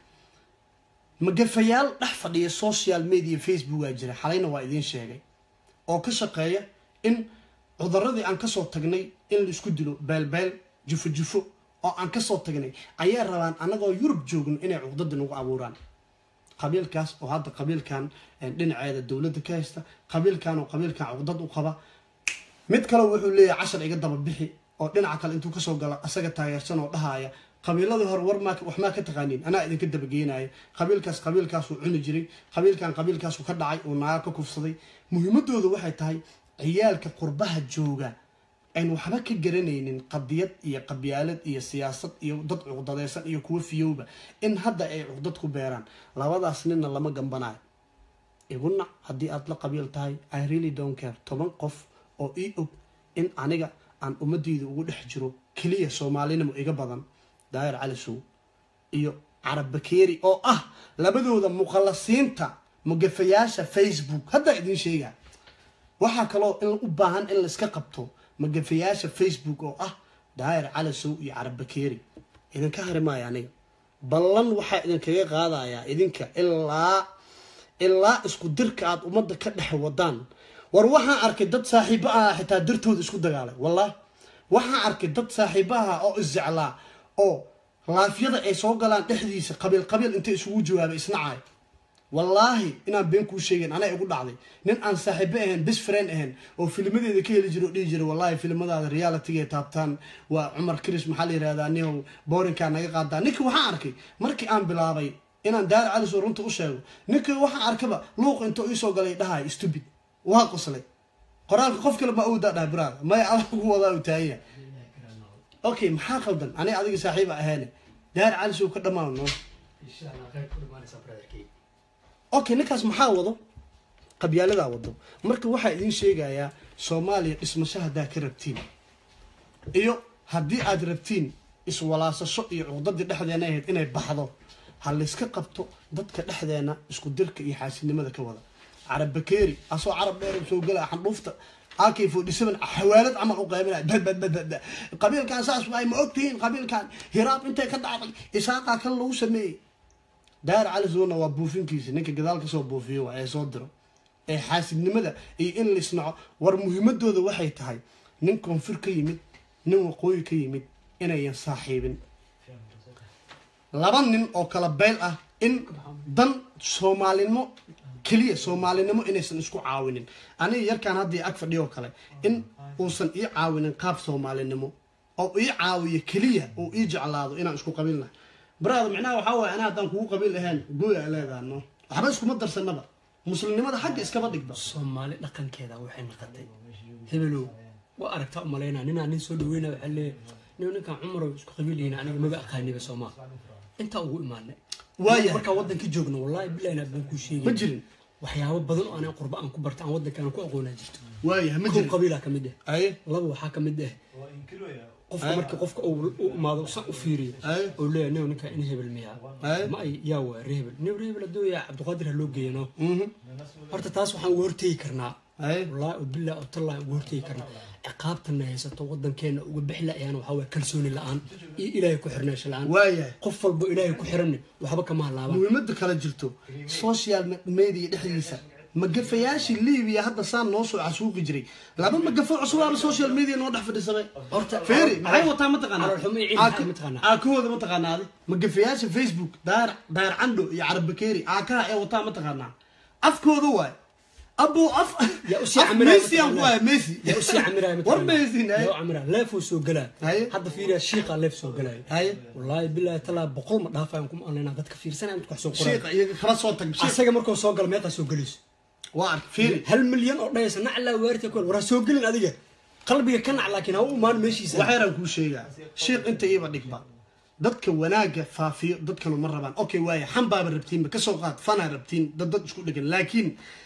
magafayaal dhex fadhiya social media facebookaa jira xalayna waa idiin sheegay oo ka shaqeeya in cudaradii aan kasoo tagnay in la isku dilo beelbeel jufo jufo oo aan kasoo tagnay ayaa rabaan annagoo yurub joogno inay cuqdada nagu abuuraan qabiilkaas oo hadda qabiilkan dhinaceeda dowladda ka haysta qabiilkan oo qabiilkan cuqdad u qaba mid kale wuxuu leeyahay cashar iga daba bixi oo dhinaca kale intuu kasoo galo asaga taageersan oo dhahaya qabiiladii hore war maa wax maa ka taqaaniin anaa idinka dabageynaya qabiilkaas qabiilkaasuu cuni jiray qabiilkan qabiilkaasuu ka dhacay uu naaga ka kufsaday muhiimadooda waxay tahay ciyaalka qurbaha jooga ayn waxba ka garanaynin qadiyad iyo qabyaalad iyo siyaasad iyo dad cuqdadeysan iyo kuwo fiyowba in hadda ay cuqdad ku beeraan labadaas ninna lama gambanayo iguna haddii aada la qabiil tahay i really don't care toban qof oo ii og in aniga aan ummadeyda ugu dhex jiro keliya soomaalinimo iga badan daayir cali sow iyo carab bakeeri oo ah labadooda muqallasiinta mugafayaasha facebook haddaa idiin sheegaa waxaa kaloo in u baahan in laiska qabto magafayaasha facebook oo ah daayir cali sow iyo carab bakeeri idinka hari maayo aniga ballan waxaa idinkaga qaadayaa idinka ilaa ilaa isku dirka aada ummadda ka dhex wadaan war waxaan arkay dad saaxiibo ah xitaa dartooda isku dagaalay wallahi waxaan arkay dad saaxiibo ah oo isjeclaa oo laafyada ay soo galaan dhexdiisa qabiil qabiil intay isugu jawaabay isnacay wallaahi inaan been kuu sheegin anaa igu dhacday nin aan saaxiibo ahayn best friend ahayn oo filmadeeda ka heli jiro o dhihi jira wallahi filmadaada realityga taabtaan waa cumar kris maxaa la yihahdaa nihow boorinkaa naga qaadaa ninkii waxaan arkay markii aan bilaabay inaan daari caliso runta u sheego ninkii waxaan arkaba luuq inta iisoo galay dhahay stupid waa qoslay qoraalka qof kale baa awdaa dhahay biraada maya adag ku wadaa u taaganya okay maxaa qaldan aniga adiga saaxiiba ahaane daari caliso ka dhammaano okay ninkaas maxaa wado qabyaaladaa wado marka waxaa idiin sheegayaa soomaaliya dhismasho haddaa ka rabtiin iyo haddii aad rabtiin iswalaasasho iyo cuqdadii dhexdeena ahayd inay baxdo ha layska qabto dadka dhexdeena isku dirka iyo xaasidnimada ka wada carab bakeeri asoo carab dheer soo gala xandhuufta ak forty seven xawaalad camal u qaybinaya badbadbadbad qabiilkan saas waay ma ogtihiin qabiilkan hiraab intay ka dhacday isaaqaa kan lagu sameeyey daar cali zuuna waa buufinkiisa ninka gadaal kasoo buufiyo waa ee soo diro ee xaasidnimada iyo in laisnaco war muhiimadooda waxay tahay nin koonfur ka yimid nin waqooyi ka yimid inayan saaxiibin laba nin oo kala beyl ah in dan soomaalinimo keliya soomaalinimo inaysan isku caawinin aniga yarkaan haddii ag fadhiyo kale in uusan ii caawinin qaab soomaalinimo oo ii caawiyo keliya uu ii jeclaado inaan isku qabiil nahay baraada micnaha waxaa waaya anaa haddaan kugu qabiil ahayn gooya leedaha no waxba iskuma darsanaba muslimnimada xagga iskaba dhigba soomaali dhaqankeeda waxay noqotay hebelow waa aragtaa umalaynaa ninaa nin soo dhaweyna waxaa leeyahay nin ninkan cumarow isku qabiilyihiin aniga maba aqaaniba soomaa intaa ugu imaanay Waayahay. markaa waddanka joogno wallahi bilahi baan kuu sheegay ma jirin waxyaabo badan oo anaa qurba aan ku barta aan waddanka aan ku aqoonaa jirto waayahay ma kow jirin qabiilaa ka mid ah aye laba waxaa ka mid ah qofka markii qofka uu u imaado san u fiiriyo Aye. oo leeyahay nin ninka in hebel miyaa Aye. ma ay yaa waa reer hebel nin reer hebel hadduu yahay cabdiqaadir ha loo geeyo no mhm horta taas waxaan uga hortegi karnaa aye wallaahi oo billahi oo tallahi uga hortegi karnaa ciqaabtana haysato waddankeena uga bixi la-ayaan waxaa waye kalsooni la-aan iyo ilaahay ku xirnaasho la-aan waayahay qof walbo ilaahay ku xiranne waxba kama halaabaan muhiimada kale jirto social media dhexdiisa magafayaashii libiya hadda saan noo soo casuuqi jiray laba magafo cusubaaba social media noo dhex fadhiisamay Horta, feeri calool- maxay wataa mataqaanaa calool xumo iyo ciil Aaka- maxay mataqaanaa? aakahooda mataqaanaa adi magafayaasha facebook daar daar candho iyo carab bakeeri aakaha ee wataa mataqaanaa afkooda waay abo af yaa usii af camiraya messi aan ku mataqaanaa. haya messi yaa usii camiraya war messi yaa u camiraya leefuu soo galaa Haye. hadda fiiriya shiiqa leef soo galaayo haye wallaahi billahi talaa boqol ma dhaafayaan kuma anlaynaa dadka fiirsanaya mid wax soo qorayo sheekha iyaga kala soo tag sheekh asaga markuu soo galo meeqaa soo gelayso waa ark feeri hal milyan oo dhayaysa naclaa waarta ku war ha soo gelin adiga qalbiga ka nac laakiin ha u imaan meeshiisa waxyaraan kuu sheegaa sheekh inta iiba dhigba dadka wanaagga faafiyo dadkanu ma rabaan okay waaya xanbaaba rabtiinba kasoo qaad fanaa rabtiin dad dad isku dhegan laakiin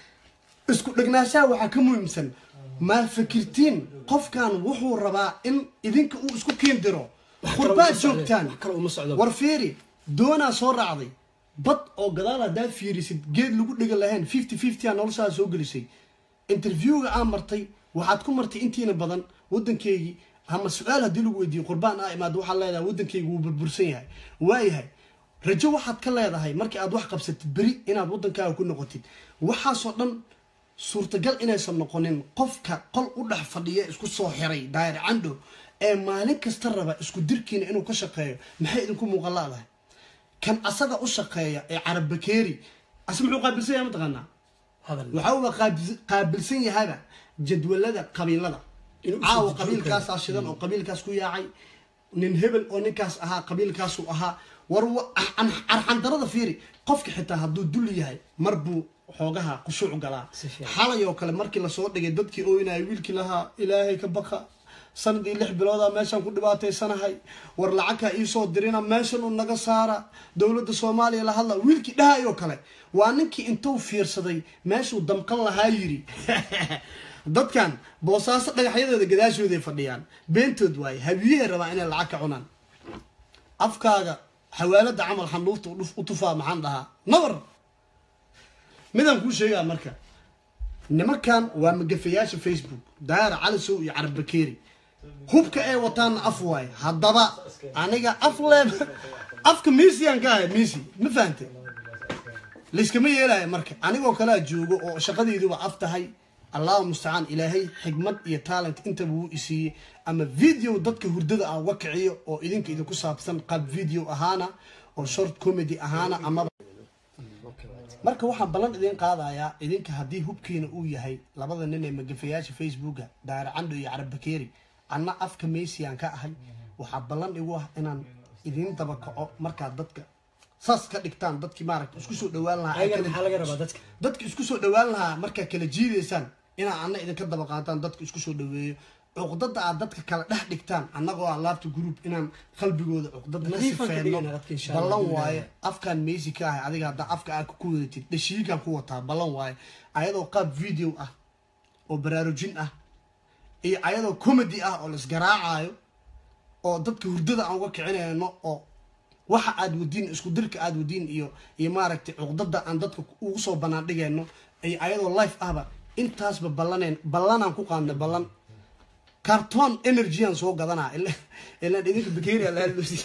isku dhegnaanshaha waxaa ka muhiimsan maa fikirtiin qofkan wuxuu rabaa in idinka uu isku kiin diro kale qurbaad uma socdo, joogtaan wax kale uma socdo. war fiiri doonaa soo raacday bad oo gadaal haddaad fiirisid geed lagu dhega lahayn fifty fifty a noloshaa soo gelisay interviewga aan martay waxaad ku martay intiina badan waddankeygii ama su-aal haddii lagu weydiiyo qurbaan aa imaado waxaad leedahay waddankeygu wuu burbursan yahay waayahay rajo waxaad ka leedahay markii aad wax qabsatid beri inaad waddankaaga ku noqotid waxaasoo dhan suurtagal inaysan noqonin qofka qol u dhex fadhiya isku soo xiray daayir candho ee maalin kasta raba isku dirkiina inuu ka shaqeeyo maxay idinku muuqan laadahay kan asaga u shaqeeya ee carab bakeeri ase muxuu qaabilsan yahay mataqaanaa hadal waxa uu qaabis- qaabilsan yahaba jadwalada qabiilada Inuu caawa usoo dejiyo qabiilkaasaa shidan oo qabiilkaas ku yaacay nin hebel oo ninkaas ahaa qabiilkaasu ahaa war wa- arxan- arxandarada fiiri qofka xitaa hadduu dul yahay mar buu xoogaha khushuuc galaa Si fiican. xalay oo kale markii lasoo dhigay dadkii ooynaya wiilkii lahaa ilaahay ka baka sanadii lix bilooda meeshaan ku dhibaataysanahay war lacagka iisoo dirina meeshan uu naga saara dowladda soomaaliya la hadla wiilkii dhahay oo kale waa ninkii intuu fiirsaday meeshuu damqan lahaa yiri dadkan boosaaso dhagaxyadeeda gadaashooday fadhiyaan beentood waaye habiyahay rabaa inay lacag ka cunaan afkaaga xawaalada camal xandhuufta u dhuf- u tufaa maxaan dhahaa nabar midaan kuu sheegaa marka nimankan waa magafayaasha facebook daara calisow iyo carab bakeeri hubka ay wataanna af waaye haddaba aniga af leeb afka misiyan ka ahay misi ma fahante layskama yeelaya marka anigoo kalea joogo oo shaqadayduba af tahay allahu mustacaan ilaahay xigmad iyo talent intaba wuu isiiyey ama video dadka hurdada ah uga kiciyo oo idinka idinku saabsan qaab video ahaana oo short comedy ahaana amaba marka waxaan ballan idin qaadayaa idinka haddii hubkiina uu yahay labada nin ee magafayaasha facebooka daara candho iyo carab bakeeri anna afka mesiyan ka ahay waxaa ballan igu ah inaan idin daba kaco markaad dadka saas ka dhigtaan dadkii maaragta isku soo dhawaan lahaa ay ayagana kala- maxaa laga rabaa dadka dadka isku soo dhawaan lahaa markaa kala jiidaysaan inaa anna idinka daba qaataan dadka isku soo dhaweeyo cuqdada aad dadka kala dhex dhigtaan annagoo ah laabta group inaan qalbigooda cuqdada ka Nadiifaan ka sifeeno dhigayna dadka insha Allah, ballan Alhamdulillah. waaye afkaan meysi ka ahay adiga haddaa afka aad ku wadatid dhashiigaan ku wataa ballan waaye ayadoo qaab video ah oo baraarujin ah iyo ayadoo comedy ah oo laisgaraacayo oo dadka hurdada aan uga kicinayno oo waxa aad wadiin isku dirka aad wadiin iyo iyo maaragtay cuqdada aan dadka ugu soo banaan dhigayno ay ayadoo life ahba intaasba ballaneen ballanaan ku qaadnay ballan carton energyan soo gadanaa ilaan idinka bakeria lahadloosi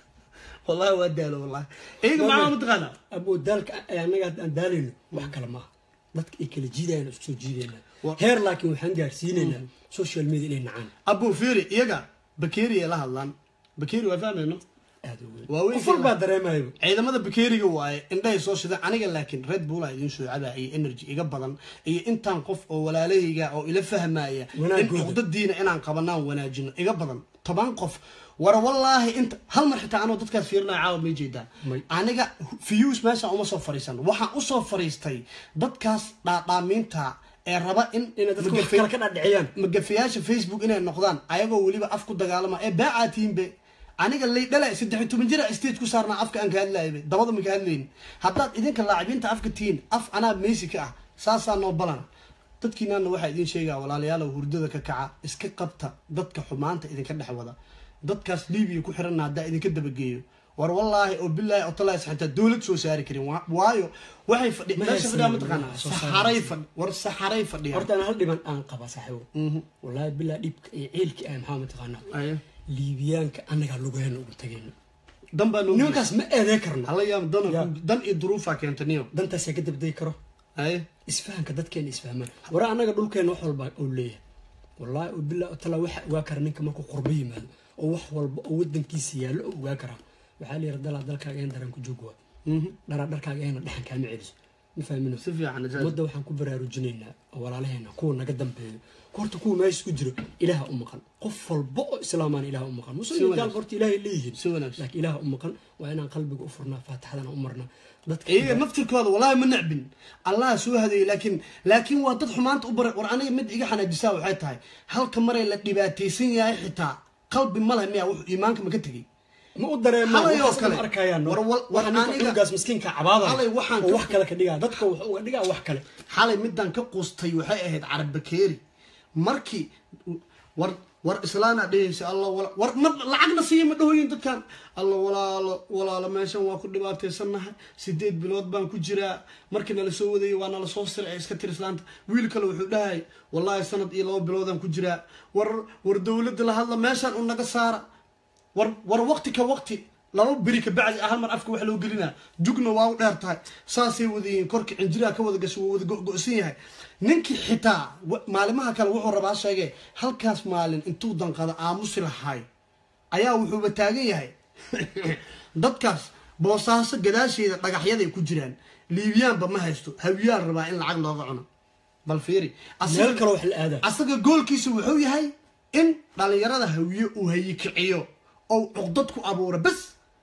wallahi waa daalo wallahi iyaga macaa mataqaana aboo daalka annaga aan daalayno wax kale maaha dadka ay kala jiidayaan isku soo jiidayna Wa- heer laakiin waxaan gaarsiinaynaa social media inay nacaan abu firi iyaga bakeria la hadlaan bakeri waa fahmayno aada u weyn Waa weyn qof walbaa dareemayo ciidamada bakeriga waaye indhahay soo shideen aniga laakiin red bulla idin soo cabaa iyo energy iga badan iyo intaan qof oo walaalahayga oo ila fahmaya in Wanaagooda. cuqdadiina inaan qabanaan wanaajino iga badan toban qof war wallaahi inta hal mar xitaa anoo dadkaas fiirinaya caawa may jeedaa May. aniga views meeshaan uma soo fariisan waxaan usoo fariistay dadkaas dhaadhaamiinta ee raba in inay dadka wax magafe- kale ka dhadhiciyaan magafayaasha facebook inay noqdaan ayagoo weliba af ku dagaalama ee baacaa tiinbe aniga laydhala saddex iyo toban jira stage ku saarnaa afka aan ka hadlaybe dabada ma ka hadlayni haddaad idinka laacibiinta afka tihiin af anaa meysi ka ah saasaa noo balana dadkiinaana waxaa idin sheegaa walaalayaalow hurdada ka kaca iska qabta dadka xumaanta idinka dhex wada dadkaas libiya ku xiranna haddaa idinka dabageeyo war wallaahi oo bilaahi oo talaas xitaa dowlad soo saari karin Wa- waayo waxay fadhi Ma meesha haysan fadhiyaa mataqaanaa soo saari saxaray fadhi war saxaray fadhiya horta aan hal dhiban aan qaba saaxiibo wallaahi bilaa dhibka iyo ciilka ah maxaa mataqaanaa Aye. liibiyaanka annagaa lugaheena ugu tagayno dan baa noo nimankaas ma eedee karno hala yaab dan Ya. dan iyo duruufaa keenta niyo dantaasaa ka dabday karo haye isfahanka dadkeena isfahmaan wara annaga dhulkeena wax walba uu leeyahay wallaahi oo bilaa tala waxa ogaa kara ninka markuu qurbo yimaado oo wax walba oo wadankiisa yaallo oo ogaa karaa waxaa la yidhi dalaa dalkaaga een daran ku joog waa dharaa dharkaaga eena dhexan kaama celiso ma fahmino si fiican jazaak. ummadda waxaan ku baraarujinaynaa oo walaalaheena kuwa naga dambeeyo horta kuwa meesha isku jiro ilaaha u maqan qof walba oo islaamaan ilaah u maqan Si muslim gaal wanaagsan. horta ilaahay leeyihiin si wanaagsan laakiin ilaah u maqan waa inaan qalbiga u furnaa faatixadana u marnaa dadka iyaga naftirkooda wallaahi ma necbin allah soo hadeeyey laakiin laakiin waa dad xumaanta u baray war aniga mid iga xanaajisaa waxay tahay halka maray la dhibaataysan yahay xitaa qalbi ma leh miya wuxuu iimaanka ma ka tegey ma u dareemaan Halay oo waxaas kale. ma arkayaan War- war- waxa ninka aniga- cunugaas miskiinka cabaada Halay waxaan oo ka- wax kale ka dhigaa dadka wax uga dhigaa wax kale xalay midaan ka quustay waxay ahayd carab bakeeri markii war war islaana dhehaysa alla wala- war ma lacagna siiya ma dhahoyin dadkan alla walaalo walaalo meeshan waa ku dhibaataysannahay sideed bilood baan ku jiraa markii nala soo wadayay waa nala soo sircay iska tir islaanta wiil kale wuxuu dhahay wallaahi sanad iyo laba biloodaan ku jiraa war war dowladda la hadla meeshaan u naga saara war war waqti ka waqti laba beri ka bacdi ah hal mar afka wax loo gelinaa jugna waa u dheer tahay saasay wadayihiin korka cinjiraha ka wada gasho waa wada go-go-san yahay ninkii xitaa wa- maalimaha kale wuxuu rabaa sheegee halkaas maalin intuu danqada aamusi lahay ayaa wuxuuba taagan yahay dadkaas boosaaso gadaasheeda dhagaxyaday ku jiraan liibiyaanba ma haysto hawiyaan rabaa in lacag looga cuno bal fiiri Asiga- meel kale wax la aadaa asaga goolkiisa wuxuu yahay in dhalinyarada hawiye uu hayikiciyo oo cuqdad ku abuura bas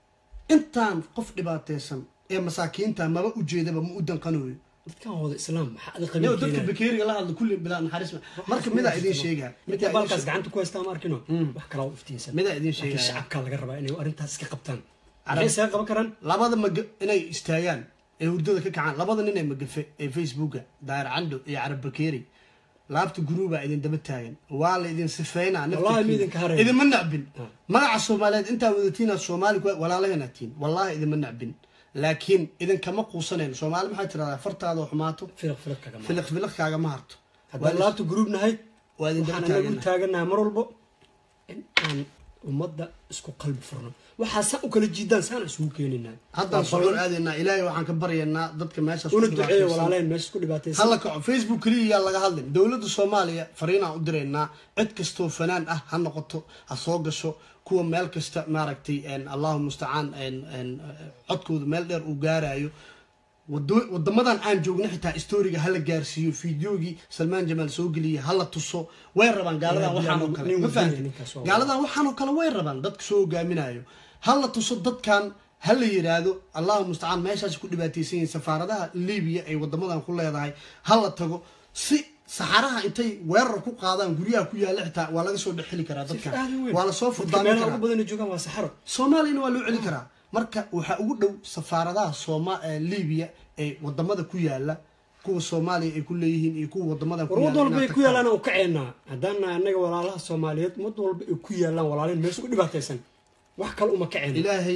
intaan qof dhibaataysan ee masaakiinta maba ujeedaba ma u danqanayo dadkan wada islaam maxaa ada Yo, dadka qabiilkeena bakeeriga la hadla kulli bilaa naxariis ma- marka midaa idin sheegaa midka midaa idin baalkaas sheeg- gacanta ku haystaa ma arkino wax kale oo iftiinsan midaa idin laakiin sheegaa shacabkaa laga rabaa inay arrintaas iska qabtaan Arab- maxay isaga qaban karaan labada maga inay istaagaan ee hurdada ka kacaan labada nin ee magafe ee facebooka daayir cando iyo carab bakeeri laabta guruubaa idin daba taagan waa la idin sifeynaa Wallahi ma idinka harayno. idinma nacbin Ah. magaca soomaaliyeed intaa wadatiina soomaali ku walaalaheena tiin wallahi idinma nacbin laakiin idinkama quusanayno soomaali maxaa tirahdaa fartaada oo xumaato filiq filiq kagama filiq filiq kaagama harto haddaan laabta gruub nahay waa idin daba waxaan anagu taagannahay. taaganahay mar walbo in aan ummadda isku qalbi furno waxaa saa u kala jiidaan saana isugu keenaynaa haddaan Waa soo ballan. aadaynaa ilaahay waxaan ka baryaynaa dadka meeshaas ku una duceeya dhibaataysan. walaalaheen meesha isku dhibaataysan hala kaco facebook keliya yaa laga hadlin dowladda soomaaliya fariinaan u diraynaa cid kastoo fanaan ah ha noqoto ha soo gasho kuwa meel kasta maaragtay en, allahu mustacaan en, en, codkooda meel dheer uu gaarayo wado- wadamadan aan joogno xitaa storiga hala gaarsiiyo fideogii salmaan jamaal soo geliya hala tuso way rabaan gaaladan Yaa waxaan oo nin kale ma wadani fahanti ninkaas waa gaaladan waxaan oo kale way rabaan dadka soo hogaaminayo hala tuso dadkan hala yiraahdo allahu mustacaan meeshaas ku dhibaataysan yihiin safaaradaha libiya ay wadamadan ku leedahay hala tago si saxaraha intay weerar ku qaadaan guryaha ku yaalla xitaa waa laga soo dhexeli karaa dadkan aad u weyn. waa lasoo Dadka furdaamin meelaha karaa ugu badan ay joogaan waa saxaro soomaaliyana waa loo celin karaa marka waxaa ugu dhow safaaradaha sooma ee libiya ee wadamada ku yaala kuwa soomaaliya ay ku leeyihiin iyo kuwa wadamadan ku war wad yaala walba ay inaad ku tagtaan. yaalaan oo kaceennaa haddaana annaga walaalaha soomaaliyeed wad walba ay ku yaalaan walaalin meesha ku dhibaataysan wax kale uma kaceen ilaahay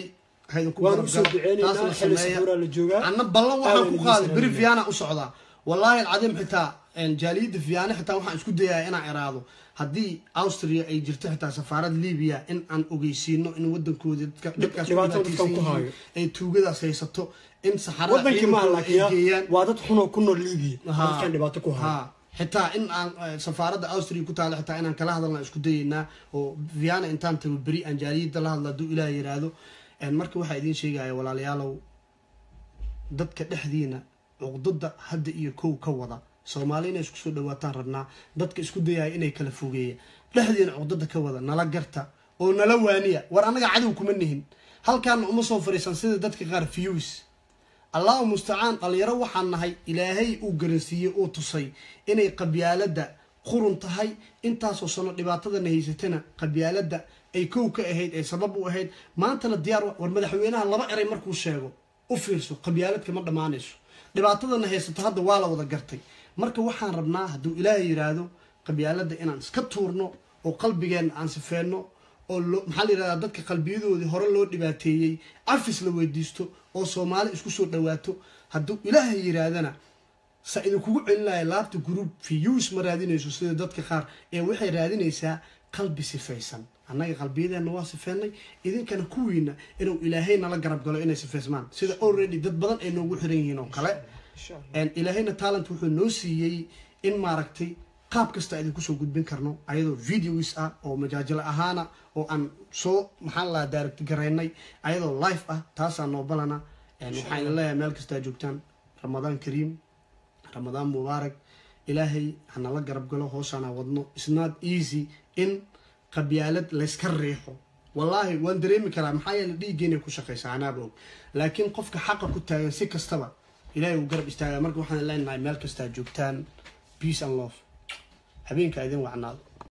ha idinku waan garab usoo galo. duceynaynaa Taasna xili sameeya. sabuuraa la joogaa anna ballan waxaan Aadan ku idin qaaday beri salaamaya. fiyaana u socdaa wallaahi alcadiim xitaa een, jaaliyadda fiyaane xitaa waxaan isku dayaa inaan iraado haddii austria ay jirto xitaa safaarad libiya in aan ogeysiino in wadankoodi dadka dadkaas ku dhibaatada dadkan dhibaataysan ku yihiin, haayo. ay tuugadaas haysato in saxarada wadankii maaha ciidankooda ay laakiin geeyaan waa dad xunoo ku nool liibiya Ha. dadkan dhibaato ku haya ha xitaa in aan eh, safaaradda austria ku taalo xitaa inaan kala hadalna isku dayeynaa oo viana intaan tago beri aan jaaliyadda la hadla hadduu ilaah yiraahdo En marka waxaa idiin sheegaya walaalayaalow dadka dhexdiina cuqdada hadda iyo kow ka wada soomaali inay isku soo dhawaataan rabnaa dadka isku dayaya inay kala fogeeya dhexdiina cuqdada ka wada nala garta oo nala waaniya war annaga cadow kuma nihin halkaana uma soo fariisan sida dadka qaar fiyuus allahu mustacaan dhalinyaro waxaan nahay ilaahay uu garansiiyey uu tusay inay qabyaaladda qurun tahay intaasoo sano dhibaatadana haysatana qabyaaladda ay kow ka ahayd ee sabab u ahayd maantana diyaar wa- war madaxweynaha laba eray markuu sheego u fiirso qabyaaladka ma dhammaanayso dhibaatadana haysato hadda waa la wada gartay marka waxaan rabnaa hadduu ilaahay yiraahdo qabyaaladda inaan iska tuurno oo qalbigeenna aan sifeenno oo loo maxaa la yidhahdaa dadka qalbiyadoodii hore loo dhibaateeyey cafis la weydiisto oo soomaali isku soo dhawaato hadduu ilaahay yiraahdana sa idinkugu celinaya laabta group views ma raadinayso sida dadka qaar ee waxay raadinaysaa qalbi sifaysan annaga qalbiyadeenna waa sifeynay idinkana kuwiina inuu ilaahay nala garab galo inay sifeysmaan sida already dad badan ay noogu xiran yihiin oo kale En ilaahayna talent wuxuu noo siiyey in maaragtay qaab kasta idinku soo gudbin karno ayadoo videos ah oo majaajilo ahaana oo aan soo maxaa la direct garaynay ayadoo live ah taasaa noo balana En waxaan idin leeyahay meel kastaa joogtaan ramadaan kariim ramadaan mubaarak ilaahay hanala garab galo hooshaana wadno isnaad easy in qabyaalad layska riixo wallaahi waan dareemi karaa maxaa yeele dhiiggeena ku shaqaysa anaaba og laakiin qofka xaqa ku taagan si kastaba ilaahay uu garab istaagaa marka waxaan leenahay meel kastaa joogtaan peace and love habeenka idin wacnaado